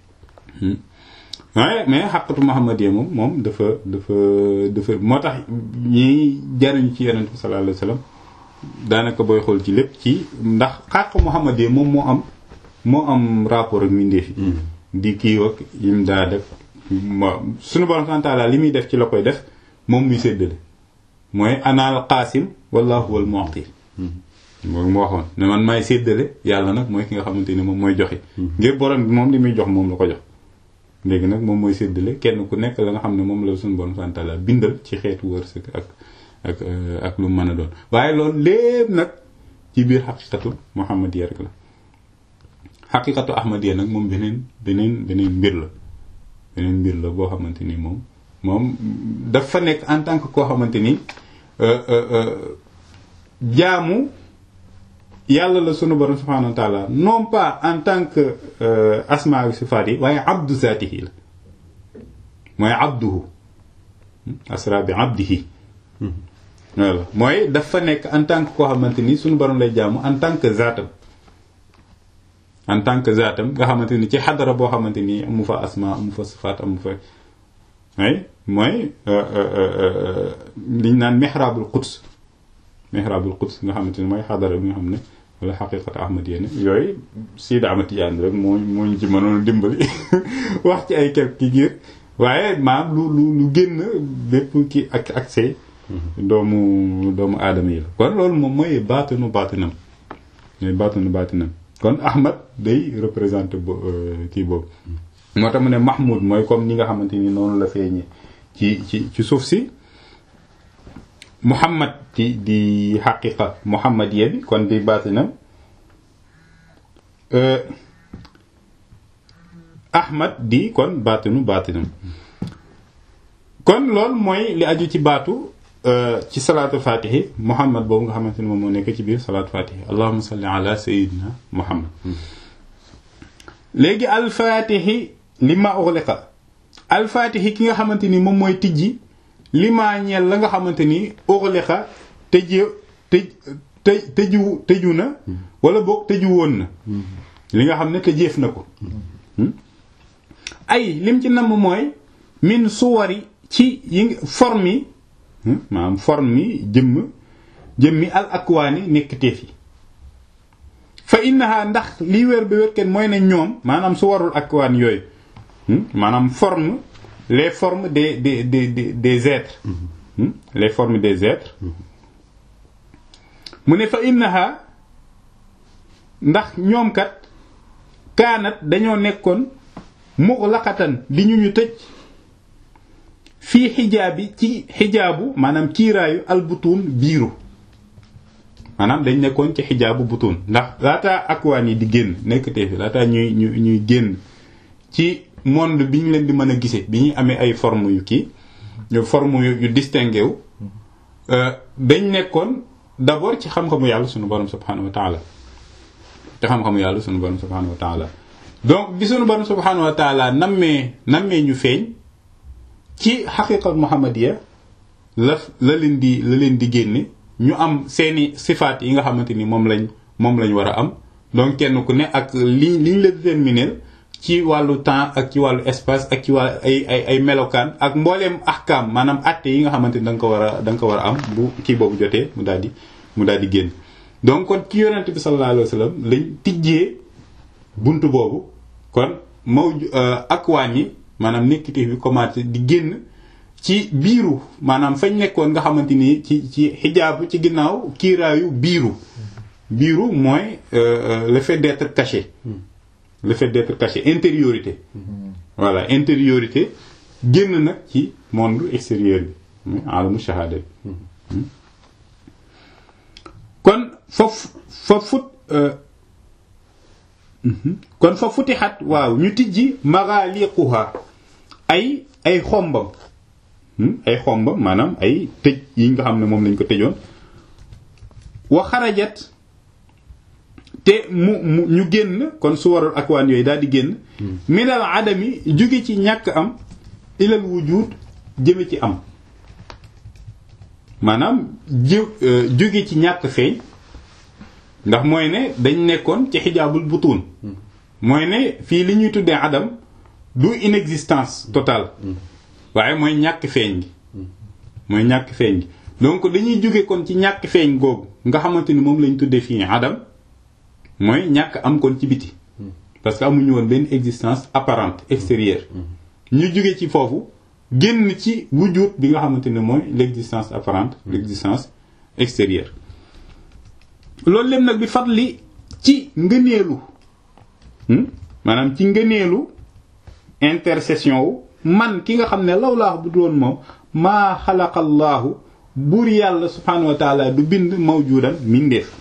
[SPEAKER 1] waaye mais xaqatu muhammadiya moom moom dafa dafa dafa moo tax ñiy jariñu ci yonent bi sallallahu alayhi wa sallam daanaka booy xool ci lépp ci ndax xaq muhammadiya moom moo am moo am rapport ak mbindeef yi di kii ak yim daa def suñu borom subhanahu wa ta'ala li muy def ci la koy def moom muy séddale mooy anaal qaasim wallahu wal mu'ti moom mu waxoon ne man maay séddale yàlla nag mooy ki nga xamante ni moom mooy joxe ngir borom bi moom li muy jox moom la ko jox léegi nag moom mooy séddale kenn ku nekk la nga xam ne moom la suñu borom subhanahu wa ta'ala bindal ci xeetu wërsëg ak ak ak lu mën a doon waaye loolu lépp nag ci biir xaqiqatu muhammadiya rek la xaqiqatu ahmadiya nag moom beneen beneen beneen mbir la beneen mbir la boo xamante ni moom moom dafa nekk en tant que koo xamante ni jaamu yàlla la sunu borom subhanahu wa taala non pas en tant que asmaa wa sifaat yi waaye abdu zaatihi la mooy abduhu asra bi abdihi voilà mooy dafa nekk en tant que koo xamante ni sunu borom lay jaamu en tant que zaatam en tant que zaatam nga xamante ni ci xadara boo xamante ni amu fa asma amu fa sifaat amu fa ay mooy liñ naan mihrabul quds mihrabul quds nga xamante ni mooy xadara bi nga xam ne wala xaqiqat ahmadiya ne yooyu Sidi Ahmad Tijaan rek moo moo ñu ci mënoon dimbali wax ci ay quelques ngir waaye maam lu lu lu génn bépp ki ak accès doomu doomu aadama yi la kon loolu moom mooy baatinu baatinam mooy baatinu baatinam kon Ahmad day représenté bo kii boobu moo tax mu ne Mahmoud mooy comme ni nga xamante ni noonu la feeñee ci ci ci suuf si Muhammad di di xaqiqa muhammadiya bi kon di baatinam Ahmad di kon baatinu baatinam kon loolu mooy li aju ci baatu ci salaatu fatihi Muhammad boobu nga xamante ni moom moo nekk ci biir salaatu fatihi allahumma salli ala sayyidina Muhammad léegi alfaatihi li ma uxliqa alfaatihi ki nga xamante ni moom mooy tijji li maa ñeel la nga xamante ni uxliqa tëj tëj tëj tëju tëju na wala boog tëju woon na li nga xam ne tëjeef na ko ay lim ci namm mooy min suwari ci yi forme yi maanaam forme yi jëmm jëmmi al akwaani nekk teef yi fa innaha ndax lii wér ba wér kenn mooy ne ñoom maanaam su warul akwaan yooyu maanaam forme les formes des des des des des êtres les formes des êtres mu ne fa innaha ndax ñoom kat kaanat dañoo nekkoon muxlaqatan di ñu ñu tëj fii xijaabi ci xijaabu maanaam kiiraayu albutuun biiru maanaam dañ nekkoon ci xijaabu butuun ndax laataa akwaan yi di génn nekk tee fi laataa ñuy ñu ñuy génn ci monde bi ñu leen di mën a gisee bi ñuy amee ay forme yu kii forme yu distingué wu dañ nekkoon d'abord ci xam-xamu yàlla sunu borom subhanahu wa taala te xam-xamu yàlla sunu borom subhanahu wa taala donc bi sunu borom subhanahu wa taala nammee nammee ñu feeñ ci xaqiqa muhammadiya la la leen di la leen di génne ñu am seeni sifaat yi nga xamante ni moom lañ moom lañ war a am donc kenn ku ne ak li liñ la déterminer ci wàllu temps ak ci wàllu espace ak ci wàllu ay ay ay melokaan ak mbooleem ahkaam maanaam atte yi nga xamante ni da nga ko war a da nga ko war a am bu kii boobu jotee mu daal di mu daal di génn donc kon ci yonent bi sallallahu alayhi wa sallam lañ tijjee bunt boobu kon maw ak wàññi maanaam nekkite bi commencé di génn ci biiru maanaam fañ nekkoon nga xamante ni ci ci xijaab ci ginnaaw kiiraayu biiru biiru mooy le fait d'être caché le fait d'être caché intériorité voilà intériorité génn nag ci monde extérieur bi muy alamu shahada bi kon foofu fa fut kon fa futixat waaw ñu tijji maghaliquha ay ay xombam ay xombam maanaam ay tëj yi nga xam ne moom lañ ko tëjoon wa xarajat te mu mu ñu génn kon su waral akwaan yooyu daal di génn minal adami jóge ci ñàkk am ilal wujud jëme ci am maanaam jë jóge ci ñàkk feeñ ndax mooy ne dañ nekkoon ci xijaabul butuun mooy ne fii li ñuy tuddee adam du inexistence totale waaye mooy ñàkk feeñ gi mooy ñàkk feeñ gi donc dañuy jóge kon ci ñàkk feeñ googu nga xamante ni moom lañ tuddee fii adam mooy ñàkk am kon ci biti parce que amuñu woon benn existence apparente extérieure ñu jóge ci foofu génn ci wujud bi nga xamante ne mooy l'existence apparente l'existence extérieure loolu lépp nag bi fadli ci ngëneelu maanaam ci ngëneelu intercession wu man ki nga xam ne lawlaahu bu doon moom maa xalaqallaahu buur yàlla subhaanahu wa taala du bind mawjudan mindeef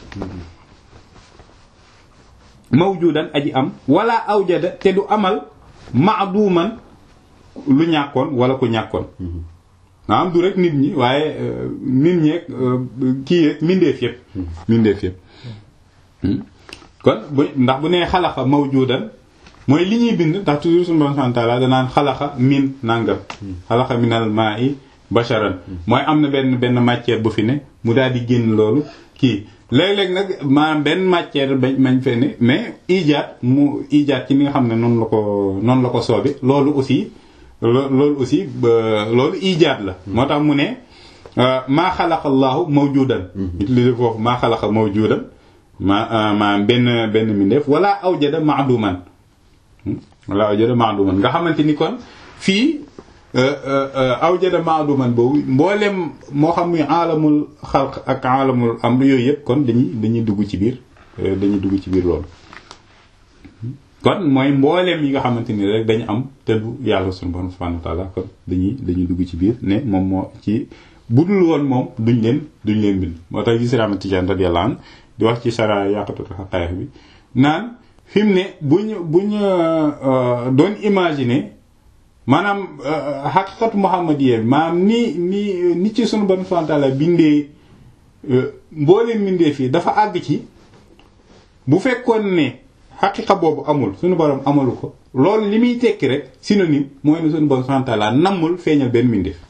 [SPEAKER 1] mawjudan aji am wala awjada te du amal maaduman lu ñàkkoon wala ku ñàkkoon maanaam du rek nit ñi waaye nit ñeeg kii yeeg mindeef yëpp mindeef yëpp kon bu ndax bu nee xalaxa mawjudan mooy li ñuy bind ndax toujours suñu borom subhanahu wa ta'ala danaan xalaxa min nangam xalaxa minal ma'i basharan mooy am na benn benn matière bu fi ne mu daal di génn loolu kii léeg-léeg nag maanaam benn matière bañ mañ fe ne mais ijaat mu ijaat ci ni nga xam ne noonu la ko noonu la ko soobe loolu aussi loolu aussi loolu ijaat la moo tax mu ne maa xalaqa allahu mawjudan utilisé foofu maa xalaqa mawjudan ma ma benn benn mindeef wala awjada maaduman wala awjada maaduman nga xamante ni kon fii awjada maaduman boobu mboolem moo xam muy alamul xalq ak alamul amr yooyu yëpp kon dañuy dañuy dugg ci biir dañuy dugg ci biir loolu kon mooy mbooleem yi nga xamante ni rek dañu am te du yàlla suñu borom subhanahu wa ta'ala kon dañuy dañuy dugg ci biir ne moom moo ci budul woon moom duñ leen duñ leen bind moo tax gis Ahmad Tijaan radiyallahu anhu di wax ci sara yaqatul haqa'iq bi naan fi mu ne buñ buñ doon imaginer maanaam xaqiqatu muhammadiyya maanaam ni ni ni ci sunu borom subhanahu wa ta'ala bindee mbooleem bindee fii dafa àgg ci bu fekkoon ne xaqiqa boobu amul suñu borom amalu ko loolu li muy tekki rek synonyme mooy ne suñu borom subhanahu wa ta'ala nammul feeñal benn mbindeef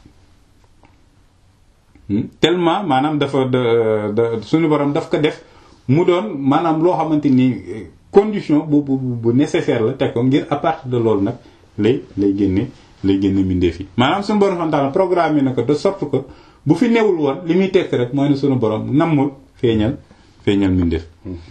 [SPEAKER 1] tellement maanaam dafa da suñu borom daf ko def mu doon maanaam loo xamante ni condition bu bu bu nécessaire la teg ko ngir à partir de loolu nag lay lay génne lay génne mbindeef yi maanaam suñu borom subhanahu wa ta'ala programme na ko de sorte que bu fi newul woon li muy tekki rek mooy ne suñu borom nammul feeñal feeñal mbindeef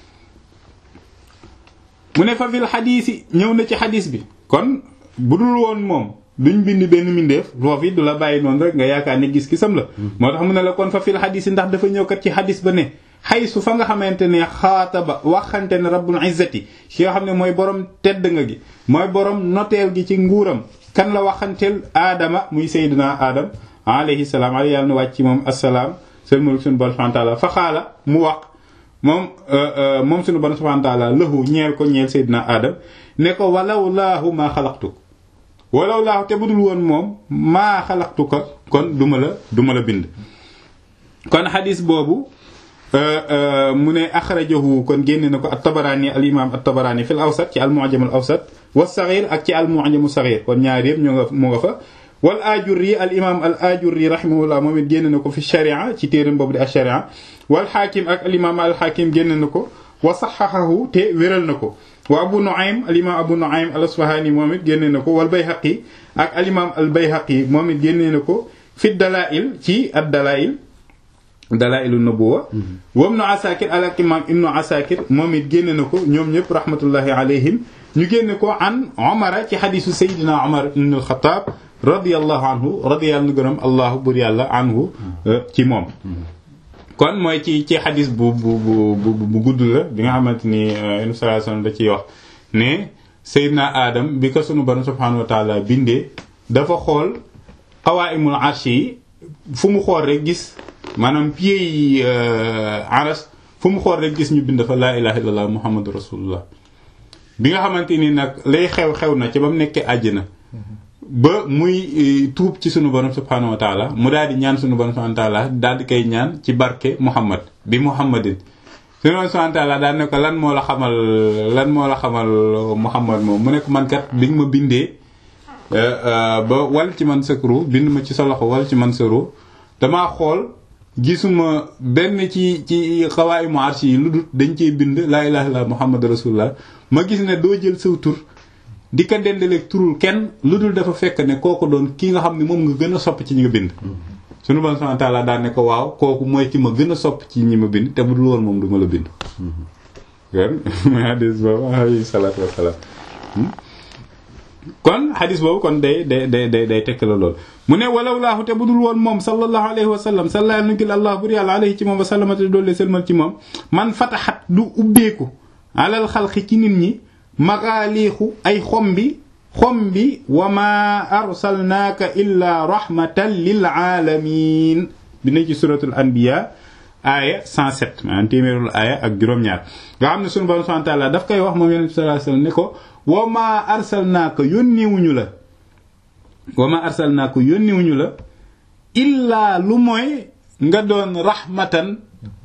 [SPEAKER 1] mu ne fa fil xadiis yi ñëw na ci xadiis bi kon bu dul woon moom duñ bind benn mbindeef foofu it du la bàyyi noonu rek nga yaakaar ne gis-gisam la moo tax mu ne la kon fa fil xadiis yi ndax dafa ñëw kat ci xadiis ba ne xay su fa nga xamante ne xaataba waxante ne rabbul izzati ki nga xam ne mooy borom tedd nga gi mooy borom noteel gi ci nguuram kan la waxanteel aadama muy sayyidina aadam alayhi salaam ala yàlla na wàcc ci moom assalaam seen mulk suñu borom subhanahu wa ta'ala fa xaala mu wax moom moom suñu borom subhanahu wa ta'ala lahu ñeel ko ñeel sayyidina aadam ne ko walaw laahu maa xalaqtuk walaw laahu te budul woon moom maa xalaqtu ko kon duma la duma la bind kon xadis boobu mu ne axrajahu kon génne na ko at-Tabarani al imam at-Tabarani fi al awsat ci al mu'jam al awsat wa saghir ak ci al mu'jam as saghir kon ñaar yëpp ñoo nga mu nga fa wal ajurri al imam al ajurri rahimahullah moom it génne na ko fi sharia ci téeram boobu di al sharia wal xaakim ak al imam al xaakim génne na ko wa saxaxahu te wéral na ko wa abu nuaym al imam abu nuaym al asfahani moom it génne na ko wal bayhaqi ak al imam al bayhaqi moom it génne na ko fi dalail ci ad dalail dalailu nubuwa wa ibnu asakir al imam ibnu asakir moom it génne na ko ñoom ñëpp rahmatullahi alayhim ñu génne ko an omara ci xadisu sayidina omar ibn al-Khattab radiyallahu anhu radiyallahu gërëm allahu bur yàlla anhu ci moom kon mooy ci ci xadis bu bu bu bu gudd la bi nga xamante ni yonent sallallahu alayhi wasallam da ciy wax ne sayidina adam bi ko sunu borom subhanahu wa taala bindee dafa xool qawaimul arshi yi fu mu xool rek gis maanaam pieds yi aras fu mu xool rek gis ñu bind fa laa ilaha illallah muhammadu rasulullah bi nga xamante ni nag lay xew-xew na ci ba mu nekkee àjjana ba muy tuub ci sunu borom subhanahu wa taala mu daal di ñaan sunu borom subhanahu wa taala daal di koy ñaan ci barke muhammad bi muhammadin sunu borom subhanahu wa taala daal ne ko lan moo la xamal lan moo la xamal muhammad moom mu ne ko man kat bi nga ma bindee ba wal ci man sa ru bind ma ci sa loxo wal ci man sa ru damaa xool gisuma benn ci ci xawaay mu arshi yi lu dul dañ cee bind laa ilaha illallah muhammad rasulullah ma gis ne doo jël saw tur di ko dendaleeg turul kenn lu dul dafa fekk ne kooku doon ki nga xam ne moom nga gën a sopp ci ñi nga bind sunu bon subhanahu wa ta'ala daan ne ko waaw kooku mooy ki ma gën a sopp ci ñi ma bind te bu dul woon moom du ma la bind kon hadis boobu alayhi salaatu wasalaam kon hadis boobu kon day day day day day tekk la lool mu ne walaw laahu te bu dul woon moom sallallahu alayhi wa sallam salla nukil allah bur yàlla alayhi ci moom wa sallamate doole sëlmal ci moom man fataxat du ubbeeku alal xalqi ci nit ñi magaaliixu ay xombi xombi wa ma arsalnaaka illa rahmatan lil alamin bi ne ci suratul anbiya aaya 107 maanaam téeméerul aaya ak juróom-ñaar nga xam ne sunu borom subhanahu wa ta'ala daf koy wax moom yonent bi sallallahu alayhi wasallam ne ko wa ma arsalnaaka yónniwuñu la wa ma arsalnaaka yónniwuñu la illaa lu mooy nga doon rahmatan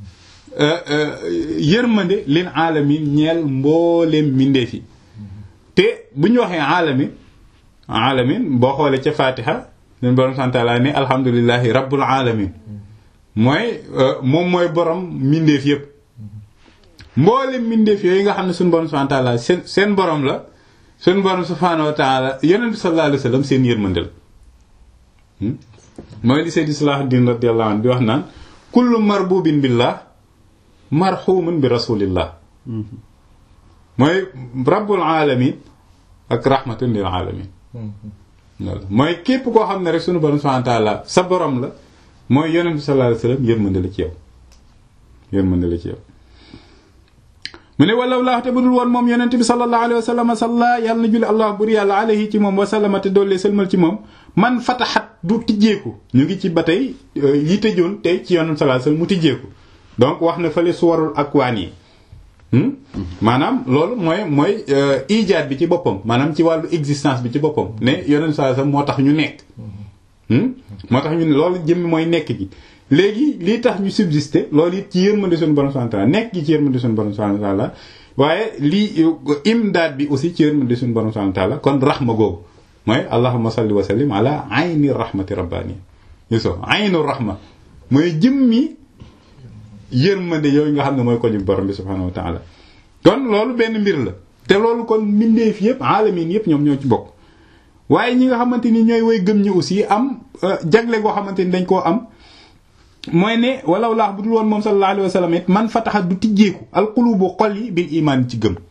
[SPEAKER 1] yërmande lin alamin ñeel mbooleem mbindeef yi te bu ñu waxee alamin alamin boo xoolee ca fatiha leen borom santaala ne alhamdulillahi rabbul alamin mooy moom mooy borom mbindeef yépp mbooleem mbindeef yooyu nga xam ne suñu borom subhanahu wa ta'ala seen seen borom la suñu borom subhanahu wa ta'ala yonent bi sallallahu alayhi wasallam seen yërmande la mooy li Seydi Salahuddin radiyallahu anhu di wax naan kullu marbubin billah marhumun bi rasulillah mooy rabbul alamin ak rahmatun lil alamin mooy képp koo xam ne rek sunu borom subhanahu wa ta'ala sa borom la mooy yonent bi sallallahu alayhi wasallam yërmande la ci yow yërmande la ci yow mu ne walaw laa te bu dul woon moom yonent bi sallallahu alayhi wasallam salla yàlla na julli allah bur yàlla alayhi ci moom wasallama te doollee sëlmal ci moom man fataxat du tijjeeku ñu ngi ci ba tey yi tëjoon tey ci yonent sallallahu alayhi wasallam mu tijjeeku donc wax na fële suwarul akwaan yi maanaam loolu mooy mooy ijaat bi ci boppam maanaam ci wàllu existence bi ci boppam ne yonent sallallahu alayhi wasallam moo tax ñu nekk moo tax ñu ne loolu jëmmi mooy nekk gi léegi lii tax ñu subsister loolu it ci yërmande suñu borom subhanahu wa ta'ala nekk gi ci yërmande suñu borom subhanahu wa ta'ala waaye lii imdaad bi aussi ci yërmande suñu borom subhanahu wa ta'ala kon rahma googu mooy allahumma salli wa sallim ala ayni rahmati rabbani yuso aynu rahma mooy jëmmi yërmande yooyu nga xam ne mooy ko ñu borom bi subhanahu wa ta'ala kon loolu benn mbir la te loolu kon mbindeef yëpp alamin yëpp ñoom ñoo ci bokk waaye ñi nga xamante ni ñooy way gëm ñi aussi am jagle goo xamante ni dañ koo am mooy ne walaw laax bu dul woon moom sallallahu alayhi wa sallam it man fataxa du tijjeeku alqulubu xol yi bil imaan ci gëm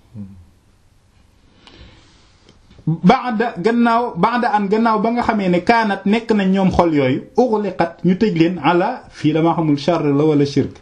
[SPEAKER 1] baada gannaaw baada an gannaaw ba nga xamee ne kaanat nekk nañ ñoom xol yooyu uxliqat ñu tëj leen ala fii dama xamul char la wala shirk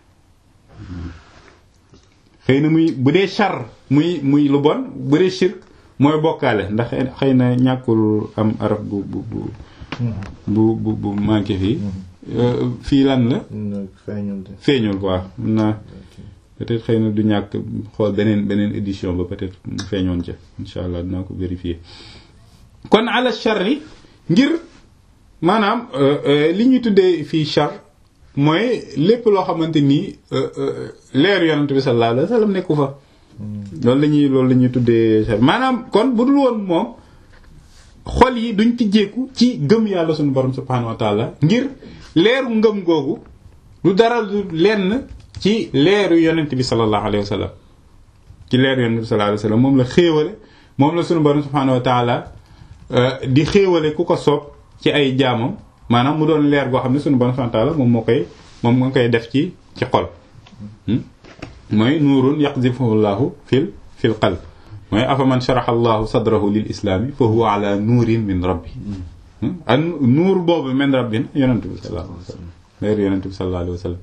[SPEAKER 1] xëy na muy bu dee char muy muy lu bon bu dee shirk mooy bokkaale ndax xëy na ñàkkul am araf bu bu bu bu bu bu manqué fii fii lan la feeñul quoi mun naa peut-être xëy na du ñàkk xool beneen beneen édition ba peut-être mu feeñoon ca insha allah dinaa ko vérifier kon ala charri ngir maanaam li ñuy tuddee fii char mooy lépp loo xamante nii leer yonent bi sallallahu alayhi wasallam nekku fa loolu la ñuy loolu la ñuy tuddee char maanaam kon bu dul woon moom xol yi duñ tijjeeku ci gëm yàlla suñu borom subhanahu wa taala ngir leeru ngëm googu lu dara lu lenn ci leeru yonent bi sallallahu alayhi wa sallam ci leeru yonent bi sallallahu alayhi wa sallam moom la xéewale moom la suñu borom subhanahu wa taala di xéewale ku ko soob ci ay jaamam maanaam mu doon leer goo xam ne suñu borom subhanahu wa taala moom moo koy moom moo koy def ci ci xol mooy nuurun yaqzifuhu llahu fil fil qalb mooy afaman sharaxa allahu sadrahu lil islaami fa huwa ala nuurin min rabbi an nuur boobu min rabbin yonent bi sallallahu alayhi wa sallam leer yonent bi sallallahu alayhi wa sallam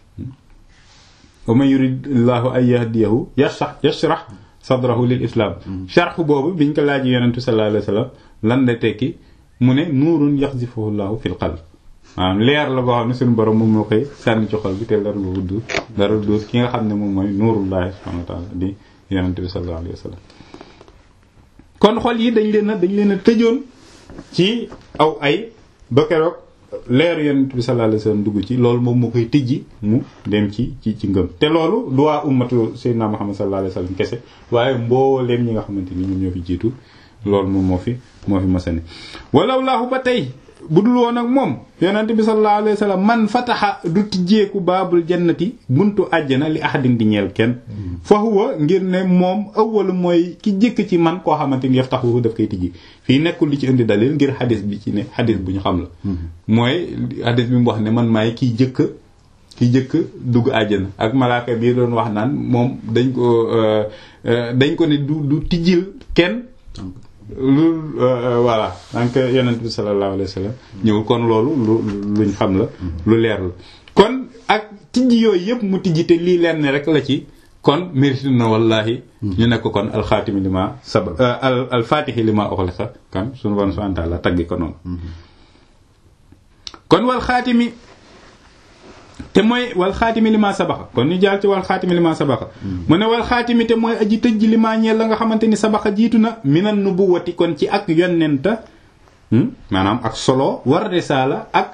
[SPEAKER 1] wa man yurid llahu an yahdiyahu yashrah yashrah sadrahu lil islam sharh boobu biñ ko laaj yonent bi sallallahu alayhi wa sallam lan la tekki mu ne nuurun yaqzifuhu llahu fil qalb maanaam leer la boo xam ne suñu borom moom moo koy sànni ci xol bi te leer boobu du dara du ki nga xam ne moom mooy nuurullahi subhanahu wa taala di yonent bi sallallahu alayhi wa sallam kon xol yi dañ leen a dañ leen a tëjoon ci aw ay ba keroog leeru yonent bi sallallahu alayhi wa sallam dugg ci loolu moom moo koy tijji mu dem ci ci ci ngëm te loolu du waa ummatu sayyidina Muhammad sallallahu alayhi wa sallam kese waaye mbooleem ñi nga xamante ni ñoom ñoo fi jiitu loolu moom moo fi moo fi masani walaw laahu ba tey bu dul woon ak moom yonent bi sallallahu alayhi wa sallam man fataxa du tijjeeku baabul jannati buntu àjjana li ahadin di ñeel kenn fa huwa ngir ne moom awwalu mooy ki jëkk ci man koo xamante ni yaftaxu daf koy tijji fii nekkul li ci indi dalil ngir xadis bi ci ne xadis bu ñu xam la mooy xadis bi mu wax ne man maay kiy jëkk ki jëkk dugg àjjana ak malaaka bii doon wax naan moom dañ ko dañ ko ne du du tijjil kenn lu voilà donc yonent bi sallallahu alayhi wa sallam ñëw kon loolu lu luñ xam la lu leer la kon ak tijji yooyu yëpp mu tijji te lii leer ne rek la ci kon mérite na wallahi ñu nekk kon alxaatimi li ma saba al alfaatixi li ma uxliqa kan suñu bon subhanahu wa ta'ala taggi ko noonu kon wal xaatimi te mooy wal xaatimi li ma sabaxa kon ñu jaal ci wal xaatimi li ma sabaxa mu ne wal xaatimi te mooy aji tëj li ma ñeel la nga xamante ni sabaxa jiitu na minan nubuwati kon ci ak yonenta maanaam ak solo war risaala ak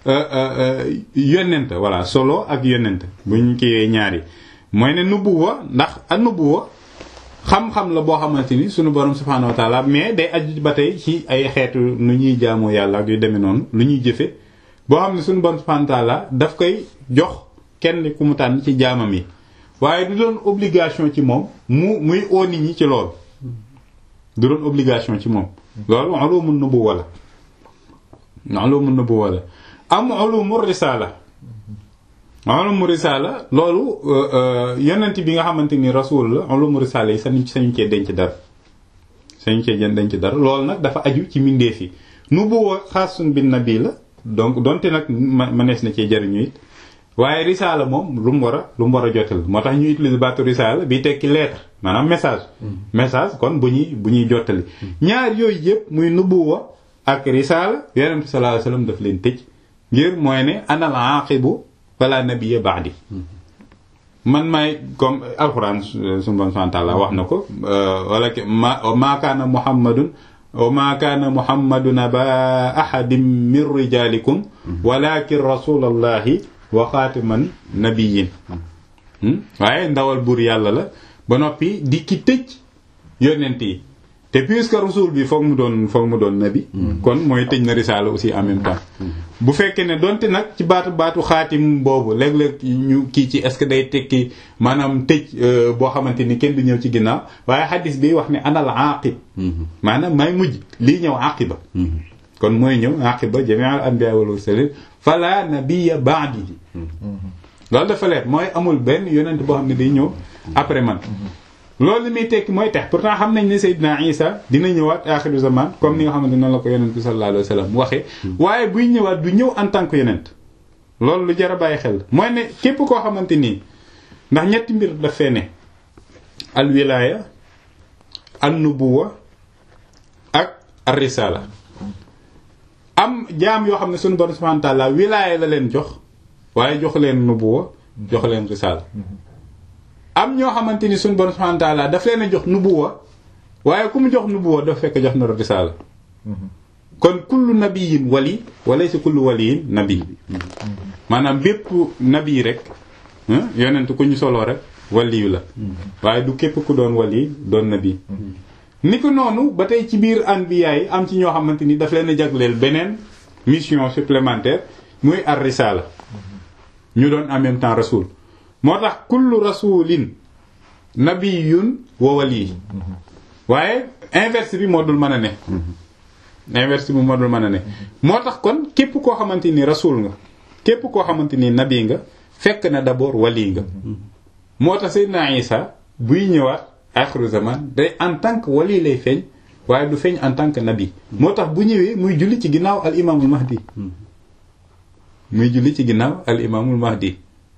[SPEAKER 1] yonenta voilà solo ak yonenta buñ kiiwee ñaari mooy ne nubuwa ndax a nubuwa xam-xam la boo xamante ni sunu borom subhaanahu wa taala mais day aju ba tey ci ay xeetu nu ñuy jaamoo yàlla ak yu demee noonu lu ñuy jëfe boo xam ne suñu bon subhanahu wa ta'ala daf koy jox kenn ku mu tànn ci jaamam yi waaye du doon obligation ci moom mu muy oo nit ñi ci loolu du doon obligation ci moom loolu ulumun nubuwwa la ulumun nubuwwa la am ulumu risala ulumu risala loolu yonent bi nga xamante ni rasul la ulumu risala yi sañu sañu cee denc dara sañu cee denc dara loolu nag dafa aju ci mbindeef yi nubuwwa xaasun bin nabi la donc donte nag mënees na cee jariñu it waaye risaala moom lu mu war a lu mu war a jotal moo tax ñu utilise baatu risaala bi tekki lettre maanaam message message kon bu ñuy bu ñuy jottali ñaar yooyu yëpp muy nubuwa ak risaala yonent bi sallallahu alayhi wasallam daf leen tëj ngir mooy ne anal aqibu wala nabiyya ba'di man maay comme alxuraan suñu bon santaala wax na ko wala ma ma kaana muhammadun wa ma kaana muhammadun aba ahadin min rijalikum walakin rasulallahi wa xaatiman nabiyin waaye ndawal buur yàlla la ba noppi di ki tëj yonent yi te puisque rasul bi foog mu doon foog mu doon nabi kon mooy tëj na risaala aussi en même temps bu fekkee ne donte nag ci baatu baatu xaatim boobu léeg-léeg ñu kii ci est-ce que day tekki maanaam tëj boo xamante ni kenn du ñëw ci ginnaaw waaye xadis bi wax ne anal aqib maanaam may mujj lii ñëw aqiba kon mooy ñëw aqiba jami'al anbiya wal mursalin fala nabiyya ba'di loolu dafa leer mooy amul benn yonent boo xam ne day ñëw après man loolu li muy tekki mooy tax pourtant xam nañ ne Seydina Isa dina ñëwaat axiru zaman comme ni nga xamante noonu la ko yonent bi sallallahu alayhi wa sallam waxee waaye buy ñëwaat du ñëw en tant que yonent loolu lu jar a bàyyi xel mooy ne képp koo xamante nii ndax ñetti mbir daf fee ne al wilaya an nubuwa ak ar risala am jaam yoo xam ne sunu borom subhanahu wa ta'ala wilaya la leen jox waaye jox leen nubuwa jox leen risala am ñoo xamante ni suñu borom subhanahu wa ta'ala daf leen a jox nubuwa waaye ku mu jox nubuwa dafa fekk jox na risaala kon kullu nabiyin wali walaysa kullu waliyin nabi maanaam bépp nabi rek yonent ku ñu soloo rek waliyu la waaye du képp ku doon wali doon nabi ni ko noonu ba tey ci biir anbiya yi am ci ñoo xamante ni daf leen a jagleel beneen mission supplémentaire muy ar risala ñu doon en même temps rasul moo tax kullu rasulin nabiyun wa wali waaye inverse bi moo dul mën a ne inverse bi moo dul mën a ne moo tax kon képp koo xamante ni rasul nga képp koo xamante ni nabi nga fekk na d'abord wali nga moo tax Seydina Isa buy ñëwaat axiru zaman day en tant que wali lay feeñ waaye du feeñ en tant que nabi moo tax bu ñëwee muy julli ci ginnaaw al imaamul mahdi muy julli ci ginnaaw al imaamul mahdi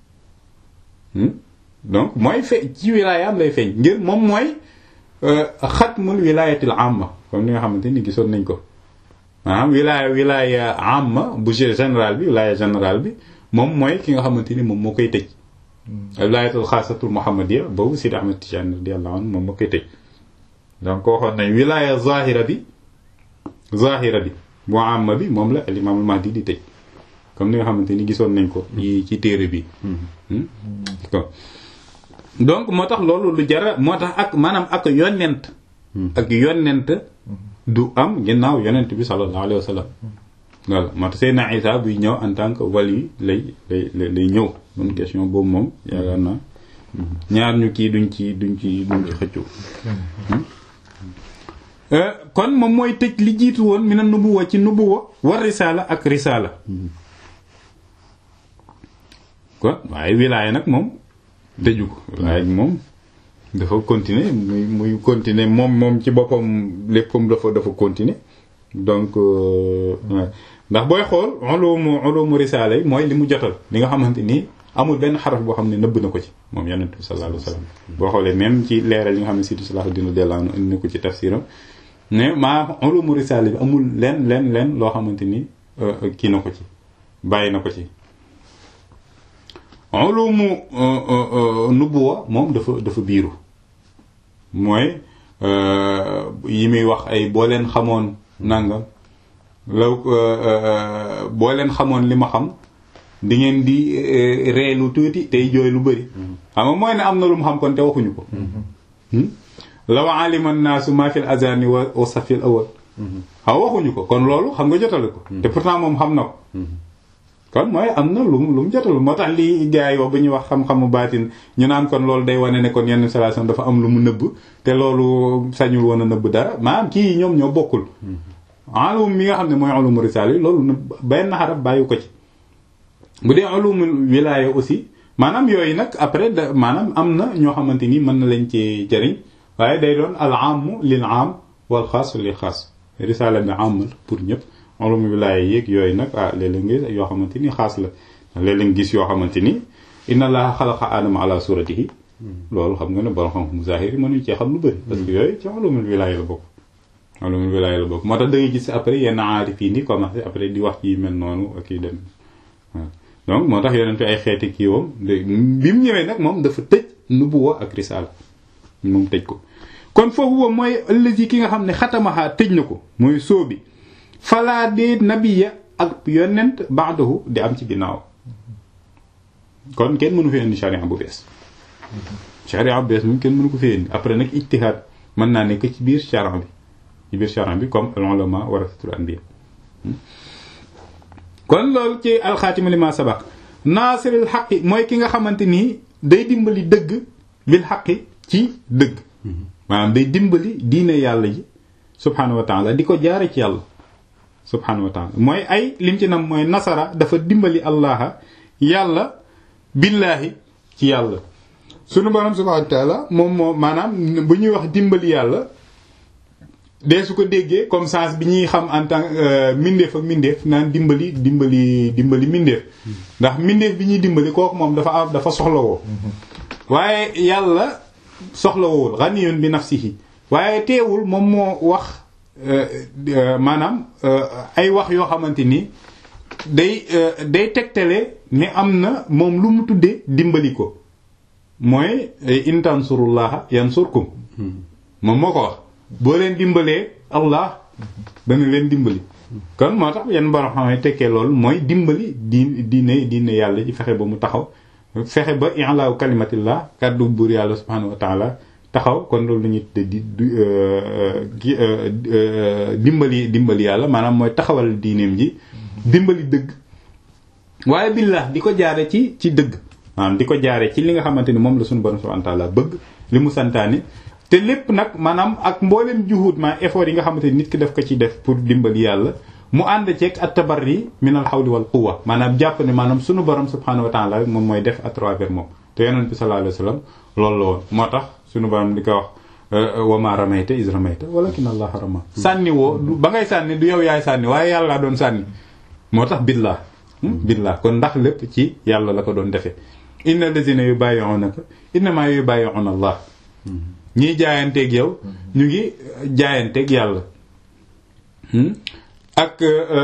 [SPEAKER 1] donc mooy fe ci wilaayaam lay feeñ ngir moom mooy xatmul wilaayatil amma comme ni nga xamante ni gisoon nañ ko maanaam wilaaya wilaaya amma bu général bi wilaaya général bi moom mooy ki nga xamante ni moom moo koy tëj wilaayatul xaasatul muhammadiya boobu Sidi Ahmed Tijani radiyallahu anhu moom moo koy tëj donc waxoon nañ wilaaya zahira bi zahira bi bu amma bi moom la al imaamul mahdi di tëj comme ni nga xamante ni gisoon nañ ko ci ci téere bi donc moo tax loolu lu jara moo tax ak maanaam ak yonent ak yonent du am ginnaaw yonent bi sallallahu alayhi wa sallam voilà moo tax Seydina Isa buy ñëw en tant que wali lay lay lay ñëw bonne question boobu moom yaakaar naa ñaar ñu kii duñ ci duñ ci duñ ci xëccoo kon moom mooy tëj li jiitu woon mi na nubuwa ci nubuwa war risaala ak risaala kon waaye wilaaya nag moom tëju ko wilaaya moom dafa continuer muy muy continuer moom moom ci boppam léppam dafa dafa continuer donc ndax booy xool ulumu ulumu risaala yi mooy li mu jotal li nga xamante ni amul benn xaraf boo xam ne nëbb na ko ci moom yonent bi sallallahu alayhi wasallam boo xoolee même ci leeral yi nga xam ne Sidi Salahuddin radiyallahu anhu indi na ko ci tafsiram ne maa ulumu risaala bi amul leen leen leen loo xamante ni kii na ko ci bàyyi na ko ci ulumu nubuwa moom dafa dafa biiru mooy yi muy wax ay boo leen xamoon nangam law boo leen xamoon li ma xam di ngeen di ree lu tuuti tey jooy lu bëri xam nga mooy ne am na lu mu xam kon te waxuñu ko law alima naasu ma fil azani wa safil awal xaw waxuñu ko kon loolu xam nga jotale ko te pourtant moom xam na ko kon mooy am na lu mu lu mu jotal moo tax lii gars yi wax ba ñuy wax xam-xamu baatin ñu naan kon loolu day wane ne kon yenn salation dafa am lu mu nëbb te loolu sañul woon a nëbb dara maanaam kii ñoom ñoo bokkul ulum mi nga xam ne mooy ulumu risaala yi loolu nëbb benn xarab bàyyi ko ci bu dee ulumu wilaaya aussi maanaam yooyu nag après da maanaam am na ñoo xamante ni mën na lañ ci jëriñ waaye day doon al aam lil aam wal xaas lil xaas risaala bi am pour ñëpp ulum wilaaya yéeg yooyu nag ah léeg-léeg nga yoo xamante ni xaas la léeg-léeg nga gis yoo xamante ni inna allaha xalaqa aadama ala suratihi loolu xam nga ne borom xam-xam zahiri mënuñ cee xam lu bëri parce que yooyu ci ulumul wilaaya la bokk ulumul wilaaya la bokk moo tax da ngay gis après yenn aarif yi ni commencé après di wax ci mel noonu ak yi dem waaw donc moo tax yonente ay xeeti kii woom bi mu ñëwee nag moom dafa tëj nubuwa ak risaala moom tëj ko kon foofu boobu mooy ëllëg ki nga xam ne xatamaxaa tëj na ko mooy soo bi falaa dee nabiya ak yonent baadahu di am ci ginnaaw kon kenn mënu fi indi charia bu bees charia bu bees moom kenn mënu ko fi indi après nag ijtihaad mën naa nekk ci biir charia bi ci biir charia bi comme al ulama warasatul anbiya kon loolu ci alxaatima li ma sabaq naasiril xaqi mooy ki nga xamante nii day dimbali dëgg bil xaqi ci dëgg maanaam day dimbali diine yàlla ji subhaanahu wa taala di ko jaare ci yàlla subhaanahu wa taala mooy ay lim ci nam mooy nasara dafa dimbali allaha yàlla billaahi ci yàlla sunu borom subhaanahu wa taala moom moo maanaam bu ñuy wax dimbali yàlla dee su ko déggee comme sens bi ñuy xam en tant mindeef ak mindeef naan dimbali dimbali dimbali mindeef ndax mindeef bi ñuy dimbali kooku moom dafa am dafa soxlawoo waaye yàlla soxlawul ghaniyun bi nafsihi waaye teewul moom moo wax maanaam ay wax yoo xamante ni day day tegtale ne am na moom lu mu tuddee dimbali ko mooy in tansurullaha yansurkum moom moo ko wax boo leen dimbalee allah dana leen dimbali kon moo tax yenn borom xam ne tekkee loolu mooy dimbali di diine diine yàlla ci fexe ba mu taxaw fexe ba i'laa kalimatillah kàddu buur yàlla subhanahu wa taala taxaw kon loolu la ñuy tudde di dimbali dimbali yàlla maanaam mooy taxawal diineem ji dimbali dëgg waaye billah di ko jaare ci ci dëgg maanaam di ko jaare ci li nga xamante ni moom la suñu borom subhanahu wa ta'ala bëgg li mu santaane te lépp nag maanaam ak mboolem juhud ma effort yi nga xamante ni nit ki daf ko ci def pour dimbali yàlla mu ànd ceeg at tabarri min al hawli wal quwwa maanaam jàpp ne maanaam suñu borom subhanahu wa ta'ala rek moom mooy def à travers moom te yonent bi sallallahu alayhi wasallam loolu la woon moo tax suñu borom di ko wax wa ma ramayta is ramayta walakin allah rama sànni woo ba ngay sànni du yow yaay sànni waaye yàlla doon sànni moo tax billah billah kon ndax lépp ci yàlla la ko doon defee inna lazina yubayyi'unaka innama yubayyi'una allah ñiy jaayanteeg yow ñu ngi jaayanteeg yàlla ak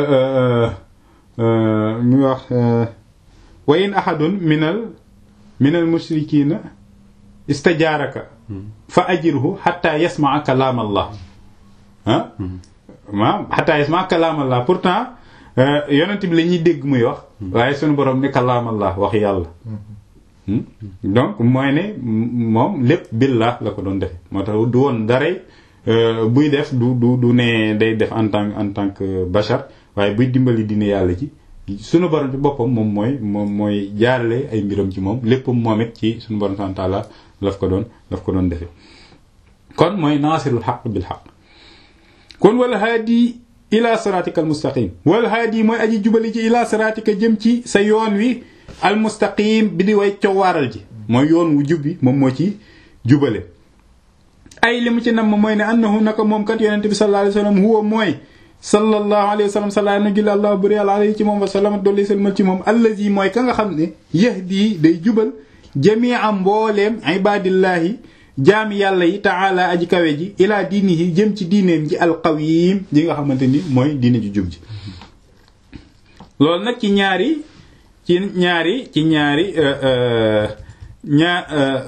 [SPEAKER 1] ñu wax wa in ahadun minal minal mushrikina istajaaraka fa ajirhu hatta yasma'a kalaam allah ah ma hatta yasma'a kalaam allah pourtant yonent bi la ñuy dégg muy wax waaye sunu borom ne kalaam allah wax yàlla donc mooy ne moom lépp billah la ko doon defe moo tax du woon daray buy def du du du ne day def en tant en tant que bachar waaye buy dimbali dina yàlla ci sunu borom ci boppam moom mooy moom mooy jaarale ay mbiram ci moom léppam moom it ci sunu borom subhanahu wa ta'ala laf ko doon laf ko doon defe kon mooy naasirul xaq bil xaq kon wala haadi ila siratika al mustaqim wala haadi mooy aji jubali ci ila siratika jëm ci sa yoon wi al mustaqim bi di way coowaaral ji mooy yoon wu jub bi moom moo ci jubale ay li mu ci nam mooy ne annahu naka moom kat yonente bi sallallahu alayhi wasallam huwa mooy sallallahu alayhi wa sallam salaa na gila allah buri àlla alayhi ci moom wa salama dolli salmal ci moom allazi mooy ka nga xam ne yahdi day jubal jamia mbooleem ibadillahi jaami yàlla yi taala aji kawe ji ilaa diinihi jëm ci diineem ji alqawim ji nga xamante ni mooy diine ji jub ji loolu nag ci ñaari ci ñaari ci ñaari ñaar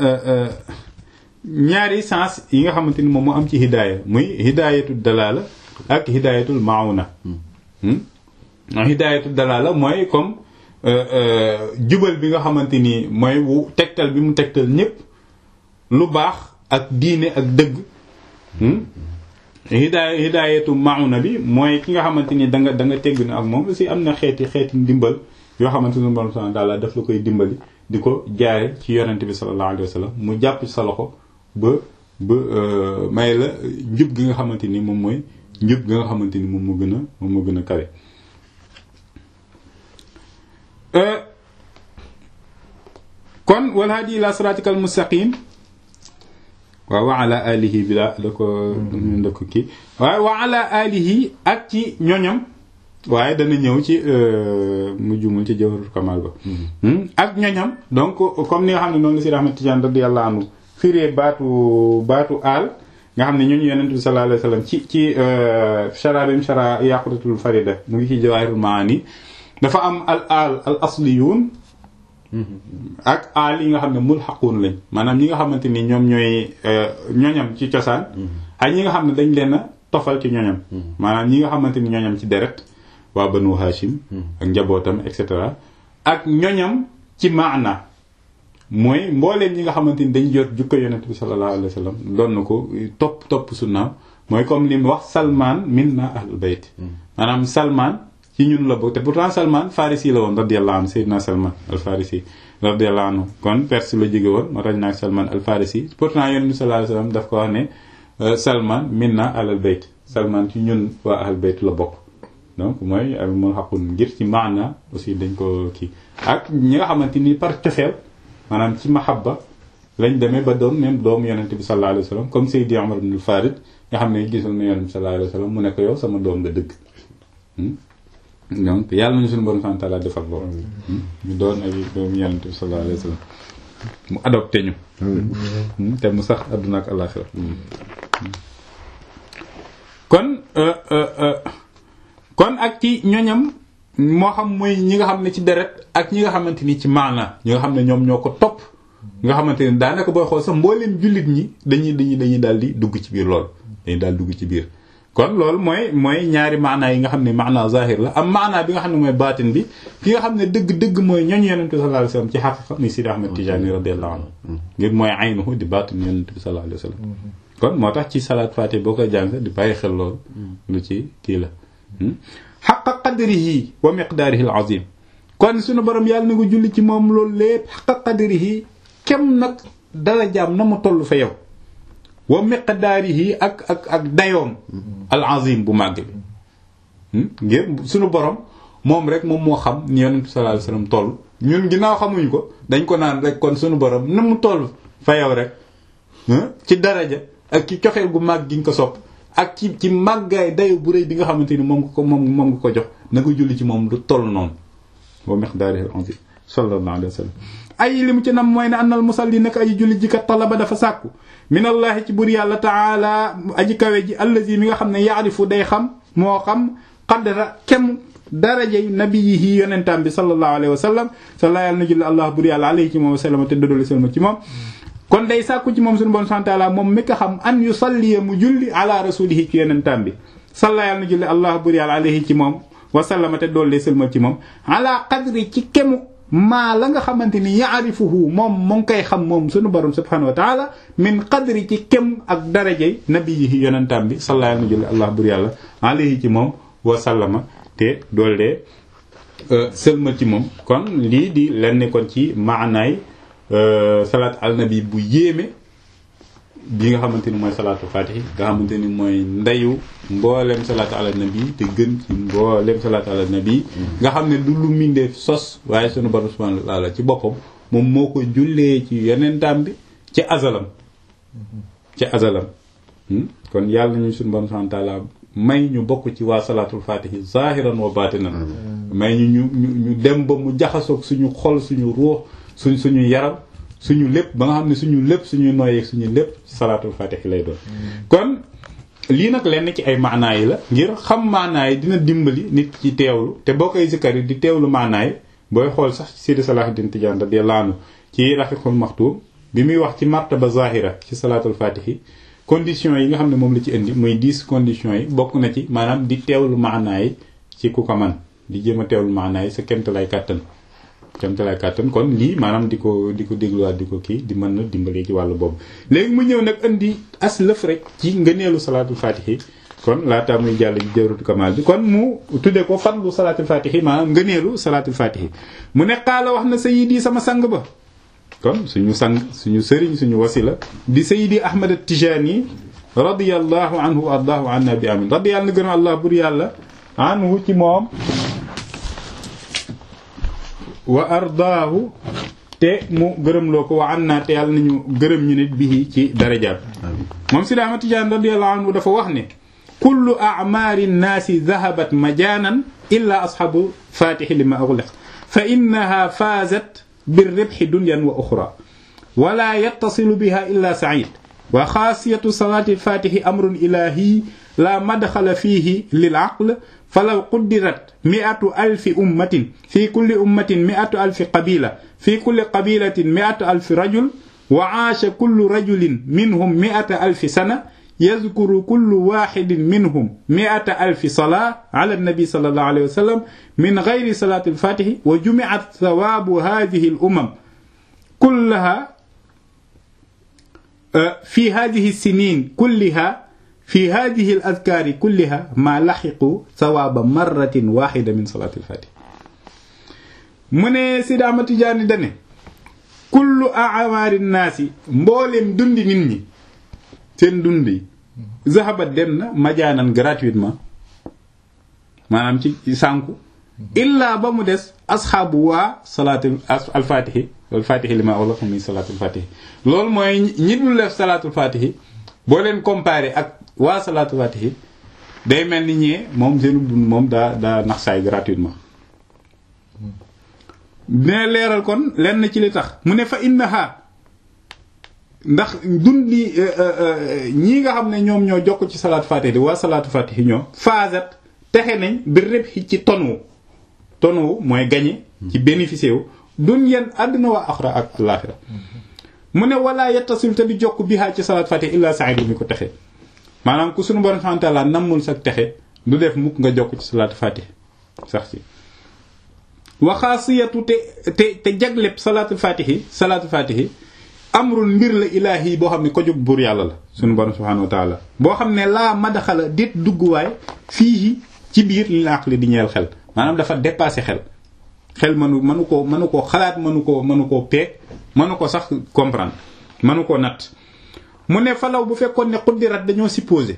[SPEAKER 1] ñaari sens yi nga xamante ni moom moo am ci hidaaya muy hidaayatu dalala ak hidaayatul mauna hidaayatul dalala mooy comme jubal bi nga xamante ni mooy wu tegtal bi mu tegtal ñépp lu baax ak diine ak dëgg hidaaya hidaayatu mauna bi mooy ki nga xamante ni da nga da nga tegg na ak moom aussi am na xeeti xeeti ndimbal yoo xamante ni borom subhanahu wa ta'ala daf la koy dimbali di ko jaare ci yonente bi sallallahu alayhi wa sallam mu jàpp sa loxo ba ba may la njub gi nga xamante ni moom mooy njub gi nga xamante ni moom moo gën a moom moo gën a kawe kon wal hadi ila siratikal mustaqim waaw wa ala alihi bi la da ko da ko kii waaye wa ala alihi ak ci ñoñam waaye dana ñëw ci mu jumul ci jawharul kamal ba ak ñoñam donc comme ni nga xam ne noonu la si Ahmad Tidiane radiyallahu anhu firee baatu baatu aal nga xam ne ñooñu yonent bi sallallahu alayhi wasallam ci ci shara bim shara yaqutatul farida mu ngi ci jawahirul maani dafa am al aal al asliyun ak aal yi nga xam ne mulhaquun lañ maanaam ñi nga xamante ni ñoom ñooy ñoñam ci cosaan ak ñi nga xam ne dañ leen a tofal ci ñoñam maanaam ñi nga xamante ni ñoñam ci deret waa banu hashim ak njabootam et cetera ak ñoñam ci maana mooy mbooleem ñi nga xamante ni dañ jot jukko yonent bi sallallahu alayhi wa sallam doon na ko topp topp sunnaam mooy comme li mu wax salman minna ahlul bayt maanaam salman ci ñun la bokk te pourtant salman farisi la woon radiyallahu anhu sayyidina salman al farisi radiyallahu anhu kon perse la jóge woon moo tax naa salman al farisi pourtant yonent bi sallallahu alayhi wa sallam daf ko wax ne salman minna ahlul bayt salman ci ñun waa ahlul bayt la bokk donc mooy al mulhaqun ngir ci maana aussi dañ ko kii ak ñi nga xamante ni par cofeel maanaam ci mahabba lañ demee ba doon même doomu yonente bi sallallahu alayhi wa sallam comme Seydi Omar ibn al-Farid nga xam ne gisul na yonente bi sallallahu alayhi wa sallam mu ne ko yow sama doom nga dëgg donc yàlla nañu suñu borom sant la defal loolu ñu doon ay doomu yonente bi sallallahu alayhi wa sallam mu adopté ñu te mu sax adduna ak alaxira kon kon ak ci ñoñam moo xam muy ñi nga xam ne ci deret ak ñi nga xamante ni ci maana ñi nga xam ne ñoom ñoo ko topp nga xamante ni daanaka booy xool sax mbooleem jullit ñi dañuy dañuy dañuy daal di dugg ci biir lool dañuy daal dugg ci biir kon loolu mooy mooy ñaari maanaa yi nga xam ne maanaa zahir la am maanaa bi nga xam ne mooy baatin bi ki nga xam ne dëgg-dëgg mooy ñooñ yonent bi sallallahu alayhi wasallam ci xaqiqa muy Sidi Ahmed Tijani radiyallahu anhu ngir mooy aynuhu di baatin yonent bi sallallahu alayhi wasallam kon moo tax ci salaat faati boo koy jàng di bàyyi xel loolu lu ci kii la xaqa qadrihi wa miqdaarihi al azim kon suñu borom yàlla na ko julli ci moom loolu lépp xaqa qadrihi kem nag dala jaam na mu toll fa yow wa miqdaarihi ak ak ak dayoom al azim bu màgg bi ngir suñu borom moom rek moom moo xam ni yonent bi sallallahu alayhi wasallam toll ñun ginnaaw xamuñ ko dañ ko naan rek kon suñu borom na mu toll fa yow rek ci daraja ak ci cofeel gu màgg gi nga ko sopp ak ci ci màggaay dayo bu rëy bi nga xamante ni moom nga ko moom moom nga ko jox na nga julli ci moom du toll noonu wa miqdaarihi al azim sallallahu alayhi wa sallam ay li mu ci nam mooy ne annal musalli nag aji julli ji kat talaba dafa sàkku minallahi ci bur yàlla taala aji kawe ji allazi mi nga xam ne yaarifu day xam moo xam qadra kem darajey nabiyihi yonentam bi sallallahu alayhi wa sallam salla yàlla na julli allah bur yàlla alayhi ci moom wa sallam te dodoli salma ci moom kon day sàkku ci moom suñu bon sant taala moom mi ko xam an yu salliya mu julli ala rasulihi ci yonentam bi salla yàlla na julli allah bur yàlla alayhi ci moom wa sallama te doole sëlma ci moom ala qadri ci kemu maa la nga xamante ni yaarifuhu moom mu ngi koy xam moom suñu borom subhanahu wa taala min qadri ci kem ak darajey nabiyihi yonentam bi salla yàlla na julli allah bur yàlla alayhi ci moom wa sallama te doole sëlma ci moom kon lii di lenn kon ci maanaay salaat al nabi bu yéeme bi nga xamante ni mooy salaatu fatihi nga xamante ni mooy ndeyu mboolem salaatu ala nabi te gën ci mboolem salaatu ala nabi nga xam ne du lu mindeef sos waaye sunu borom subhanahu wa taala ci boppam moom moo ko jullee ci yonentam bi ci azalam ci azalam kon yàlla ñu sunu borom subhanahu wa taala may ñu bokk ci waa salaatul fatihi zahiran wa batinan may ñu ñu ñu ñu dem ba mu jaxasoog suñu xol suñu ruux suñ suñu yaram suñu lépp ba nga xam ne suñu lépp suñu noyeeg suñu lépp salaatul fatihi lay doon kon lii nag lenn ci ay maanaa yi la ngir xam maanaa yi dina dimbali nit ci teewlu te boo koy zikkar yi di teewlu maanaa yi booy xool sax Sidi Salahuddin Tijaan radiyallahu anhu ci Rafiqul Maxtuum bi muy wax ci martaba zahira ci salaatul fatihi conditions yi nga xam ne moom la ci indi muy dix conditions yi bokk na ci maanaam di teewlu maanaa yi ci ku ko man di jéem a teewlu maanaa yi sa kemt lay kàttan kemt lay kàttan kon lii maanaam di ko di ko dégluwaat di ko kii di mën na dimbali ci wàllu boobu léegi mu ñëw nag indi as lëf rek ci ngëneelu salaatul fatihi kon laata muy jàll ji jawratu kamal bi kon mu tudde ko fadlu salaatul fatihi maanaam ngëneelu salaatul fatihi mu ne qaala wax na sayyidi sama sang ba kon suñu sang suñu sëriñ suñu wasila di sayidi ahmad at-tijani radiyallahu anhu wa ardaahu anna bi amin radiyallahu na gën a allah bur yàlla anhu ci moom wa ardaahu te mu gërëmloo ko wa anna te yàlla nañu gërëm ñu nit bii ci darajaat moom sidi ahmad tijani radiyallahu anhu dafa wax ne kullu a'maari nnaasi dhahabat majaanan illa ashabu fatihi lima ughliq fa innaha faazat بالربح دنيا وأخرى ولا يتصل بها إلا سعيد وخاصية صلاة الفاتح أمر إلهي لا مدخل فيه للعقل فلو قدرت مئة ألف أمة في كل أمة مئة ألف قبيلة في كل قبيلة مئة ألف رجل وعاش كل رجل منهم مئة ألف سنة يذكر كل واحد منهم مئة ألف صلاة على النبي صلى الله عليه وسلم من غير صلاة الفاتح وجمعت ثواب هذه الأمم كلها في هذه السنين كلها في هذه الأذكار كلها ما لحقوا ثواب مرة واحدة من صلاة الفاتح من سيد أحمد تجاني دني كل أعمار الناس مبولم دندي نيني seen dund yi zahabat dem na majaanan gratuitement maanaam ci sànku illa ba mu des asxaabu waa salaatul alfaatihi alfaatihi li ma wala xam ni salaatul faatihi loolu mooy ñi dul def salaatul faatihi boo leen comparé ak waa salaatul faatihi day mel ni ñee moom seenu dund moom daa daa nax saay gratuitement dina leeral kon lenn ci li tax mu ne fa innaha ndax dundi ñii nga xam ne ñoom ñoo jokk ci salaatu fatihi waa salaatu fatihi ñoom faazat texe nañ bi rëb ci tonu tonu mooy gañe ci bénéficié wu dunyan àdduna waa axra ak alaaxira mu ne wala yattasil te di jokk bihaa ci salaatu fatihi illa sa'idu mi ko texe maanaam ku sunu borom subhanahu wa ta'ala nammul sa texe du def mukk nga jokk ci salaatu fatih sax ci waxaasiyatu te te te jagleb salaatu fatihi salaatu fatihi amrun mbir la ilaahi boo xam ne ko jóg buur yàlla la sunu borom subhanahu wa ta'ala boo xam ne laa madaxala dit dugguwaay fii ci biir li la aqli di ñeel xel maanaam dafa dépassé xel xel mënu mënu ko mënu koo xalaat mënu ko mënu koo peeg mënu ko sax comprendre mënu ko natt mu ne falaw bu fekkoon ne xuddirat dañoo supposé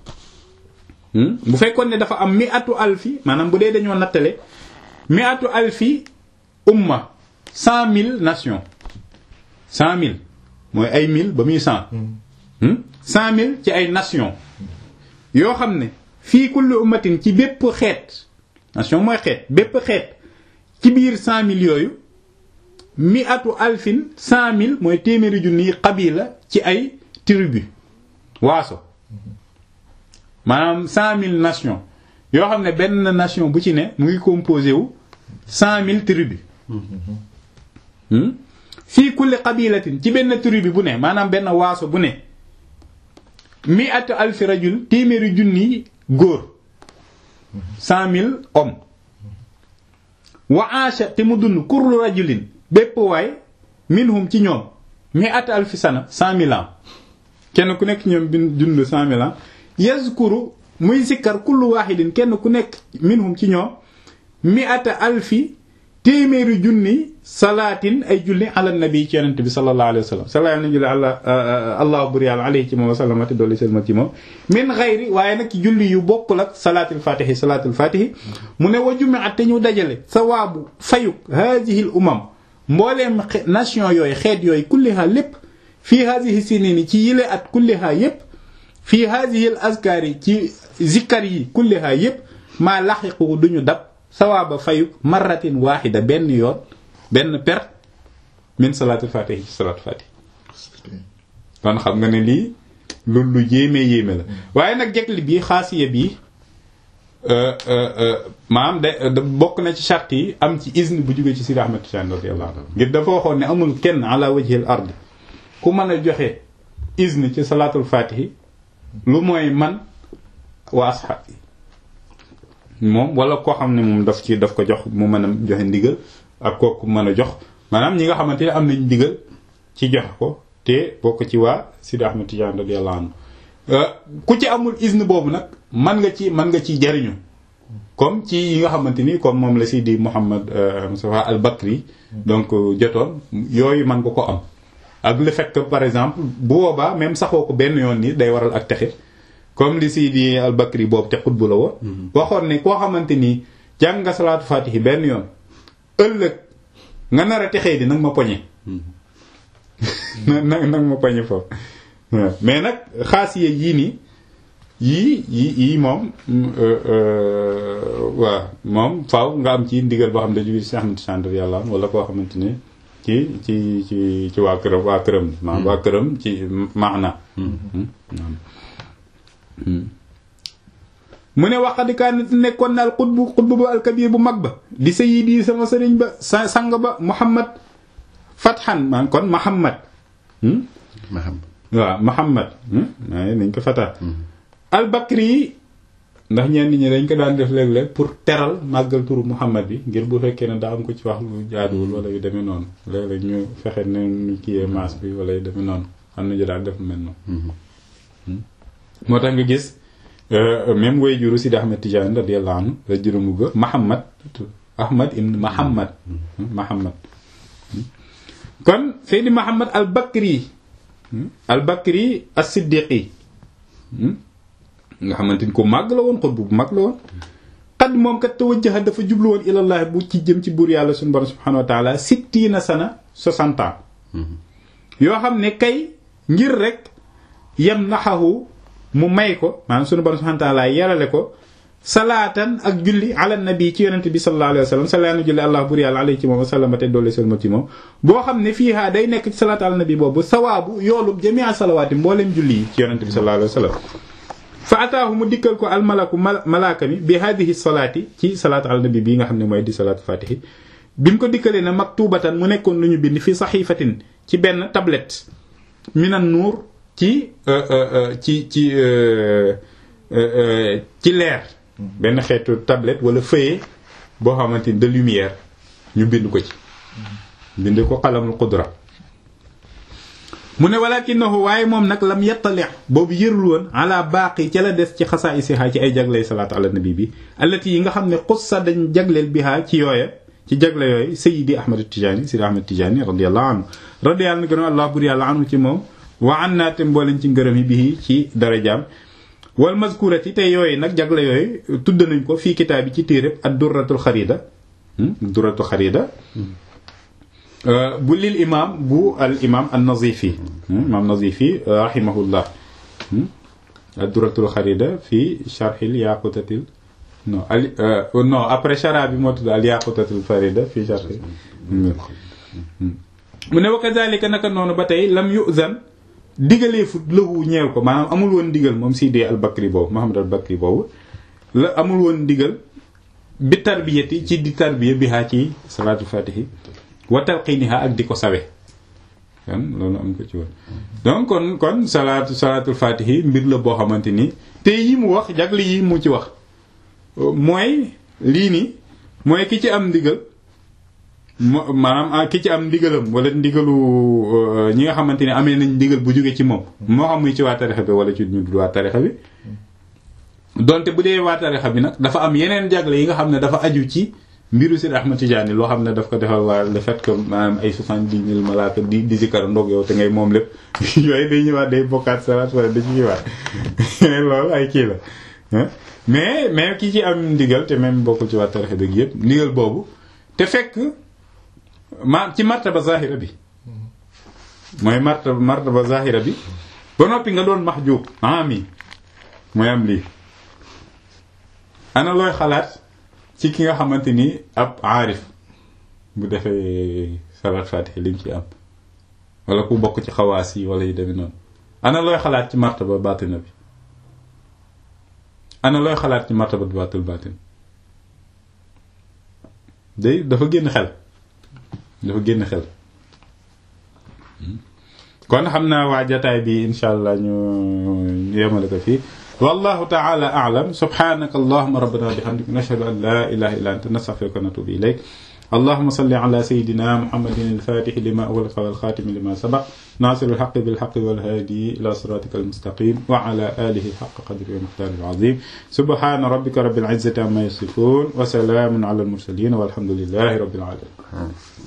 [SPEAKER 1] bu fekkoon ne dafa am mi atu alfi maanaam bu dee dañoo nattale mi atu alfi umma cent mille nations cent mille mooy ay mille ba muy cent cent mille ci ay nations yoo xam ne fii kulli ummatin ci bépp xeet nation mooy xeet bépp xeet ci biir cent mille yooyu mi atu alfin cent mille mooy téeméeri junni qabila ci ay tribu waaso maanaam cent mille nations yoo xam ne benn nation bu ci ne mu ngi composé wu cent mille tribu fii kulli qabilatin ci benn tribu bu ne maanaam benn waaso bu ne mi atu alfi rajul téeméeri junni góor cent mille hommes wa aasha te mu dund kullu rajulin bépp waay minhum ci ñoom mi at alfi sana cent mille ans kenn ku nekk ñoom bin dund cent mille ans yazkuru muy sikkar kullu wahidin kenn ku nekk minhum ci ñoom mi ata alfi téeméeri junni salaatin ay julli ala nabi ci yonent bi sallallahu alayhi wa sallam sallallahu alayhi julli àla allah bur yàlla alayhi ci moom wa sallamati dolli selma ci moom min xayri waaye nag julli yu bokkul ak salaatul fatihi salaatul fatihi mu ne wa jumi'at te ñu dajale sawaabu fayuk haadihi l umam mbooleem nation yooyu xeet yooyu kulliha lépp fii haadihi sinini ci yile at kulliha yépp fii haadihi l azkaari ci zikkar yi kulliha yépp maa laxiqu duñu dab sawaaba fayuk marratin waaxida benn yoon benn per min salaatul fatihi ci salaatul fatihi kon xam nga ne lii lu lu yéeme yéeme la waaye nag jegli bi xaasiya bi maanaam de bokk na ci charte yi am ci izn bu jógee ci Sidi Ahmed Tidiane radiyallahu anhu ngir dafa waxoon ne amul kenn ala wajhil ardi ku mën a joxe izn ci salaatul fatihi lu mooy man wa asxaab yi moom wala koo xam ne moom daf ci daf ko jox mu mën a joxe ndigal ak kooku mën a jox maanaam ñi nga xamante ne am nañ ndigal ci joxe ko te bokk ci waa Sidi Ahmed Tidiane radiyallahu anhu ku ci amul izn boobu nag man nga ci man nga ci jariñu comme ci yi nga xamante ni comme moom la Sidi Mouhammad Moustapha al Bakri donc jotoon yooyu man nga ko am ak le fait que par exemple bu boobaa même saxoo ko benn yoon ni day waral ak texe comme li Sidi al Bakri boobu te xutbu la woon waxoon ne koo xamante ni jàng nga salaatu fatihi benn yoon ëllëg nga nar a texee di nag ma poñe nag nag ma poñe foofu mais nag xaasiye yii nii yii yii yii moom waaw moom faaw nga am ci ndigal boo xam ne jóge ci Ahmad Tijaan yàlla wala koo xamante ni ci ci ci ci waa këram waa këram maanaam waa këram ci maana mu ne waxadikaan nekkoon na al xutbu xutbu ba alkabir bu mag ba di sayyidi sama sëriñ ba sa sang ba Muhammad fatxan man kon Muhammad waaw Muhammad waaye nañ ko fata albakri yi ndax ñenn ñi dañ ko daan def léeg-léeg pour teral màggal turu Muhammad bi ngir bu fekkee ne daa am ko ci wax lu jaaduwul wala yu demee noonu léeg-léeg ñu fexe ne ñu kiyee maas bi wala yu demee noonu am na ñu daan def mel noonu moo tax nga gis même way juru Sidi Ahmed Tidiane radiyallahu anhu la juróomu ga Muhammad Ahmad ibn Muhammad Muhammad kon Seydi Muhammad al Bakri al Bakri as-Siddiqi nga xamante ni ko màgg la woon xutbu bu mag la woon xad moom kat tawajjaha dafa jublu woon ilallah bu ci jëm ci buur yàlla suñu borom subhanahu wa taala sittiina sana soixante ans yoo xam ne kay ngir rek yem naxahu mu may ko maanaam suñu borom subhanahu wa taala yarale ko salaatan ak julli ala nabi ci yonente bi sallallahu alayhi wa sallam salaatu julli allah buur yàlla alayhi ci moom wa sallama te doole selma ci moom boo xam ne fiihaa day nekk ci salaatu ala nabi boobu sawaabu yoolub jamia salawaati mbooleem julli yi ci yonente bi sallallahu alayhi wa sallam fa ataahu mu dikkal ko almalaku malaaka mi bi hadihi salaati ci salaatu ala nabi bii nga xam ne mooy di salaatu fatihi bi mu ko dikkalee na maktubatan mu nekkoon lu ñu bind fi saxiifatin ci benn tablette minan nuur ci ci ci ci leer benn xeetu tablette wala feuillet boo xamante ni de lumière ñu bind ko ci bind ko xalamul qudra mu ne walakinahu waaye moom nag lam yettali boobu yërul woon ala baaqi ca la des ci xasaa isiha ci ay jagley salaatu ala nabi bi allati yi nga xam ne xussa dañ jagleel biha ci yooya ci jagle yooyu sayidi ahmad tijaani sidi ahmad tijaani radiallahu anhu radiyallahu anhu gërëm allah bur yàlla anhu ci moom wa an naate mbooleen ci ngërëm yi bii ci darajaam wal mazkurati te yooyu nag jagle yooyu tudd nañ ko fii kitaab bi ci téeréb ad durratul xarida durratul xarida bu lil imam bu al imam an nazifi imam nazifi rahimahullah ad durratul xarida fii sharhil yaqutatil non al non après chara bi moo tudd al yaqutatil farida fii sharhil mu ne wa kazalika naka noonu ba tey lam yuzan digalee fu lëwu ñeew ko maanaam amul woon digal moom Sidi al Bakri boobu Muhammad al Bakri boobu la amul woon digal bi tarbiyati ci di tarbiya bi haa ci salaatul fatihi wa talqiniha ak di ko sawe kon loolu am ko ci woon donc kon kon salaatu salaatul fatihi mbir la boo xamante ni te yi mu wax jagle yi mu ci wax mooy lii ni mooy ki ci am ndigal maanaam ki ci am ndigalam wala ndigalu ñi nga xamante ne amee nañ ndigal bu jóge ci moom moo xam muy ci waa tarixa bi wala ci ñu dul waa tarixa bi donte bu dee waa tarixa bi nag dafa am yeneen jagle yi nga xam ne dafa aju ci mbiru Seydi Ahmad Tijaani loo xam ne daf ko defal waa le fait que maanaam ay soixante-dix mille malaaka di di zikkar ndog yow te ngay moom lépp yooyu day ñëwaat day bokkaat salaat wala da ci ñëwaat loolu ay kii la mais mais ki ci am ndigal te même bokkul ci waa tarixa bi yëpp ndigal boobu te fekk ma ci martaba zahira bi mooy martaba martaba zahira bi ba noppi nga doon mahjub ami mooy am lii ana looy xalaat ci ki nga xamante ni ab aarif bu defee salaat fatiha lim ci am wala ku bokk ci xawaas yi wala yu demee noonu ana looy xalaat ci martaba batina bi ana looy xalaat ci martaba baatul batin day dafa génn xel dafa génn xel kon xam naa waa jataay bi insha allah ñu yemale ko fii wallahu taala a'lam subhanaka allahumma rabbana wa bihamdika nashhadu an la ilaha illa anta nastaghfiruka wa natubu ilayk اللهم صل على سيدنا محمد الفاتح لما أغلق والخاتم لما سبق ناصر الحق بالحق والهادي إلى صراطك المستقيم وعلى آله حق قدره ومقداره العظيم سبحان ربك رب العزة عما يصفون وسلام على المرسلين والحمد لله رب العالمين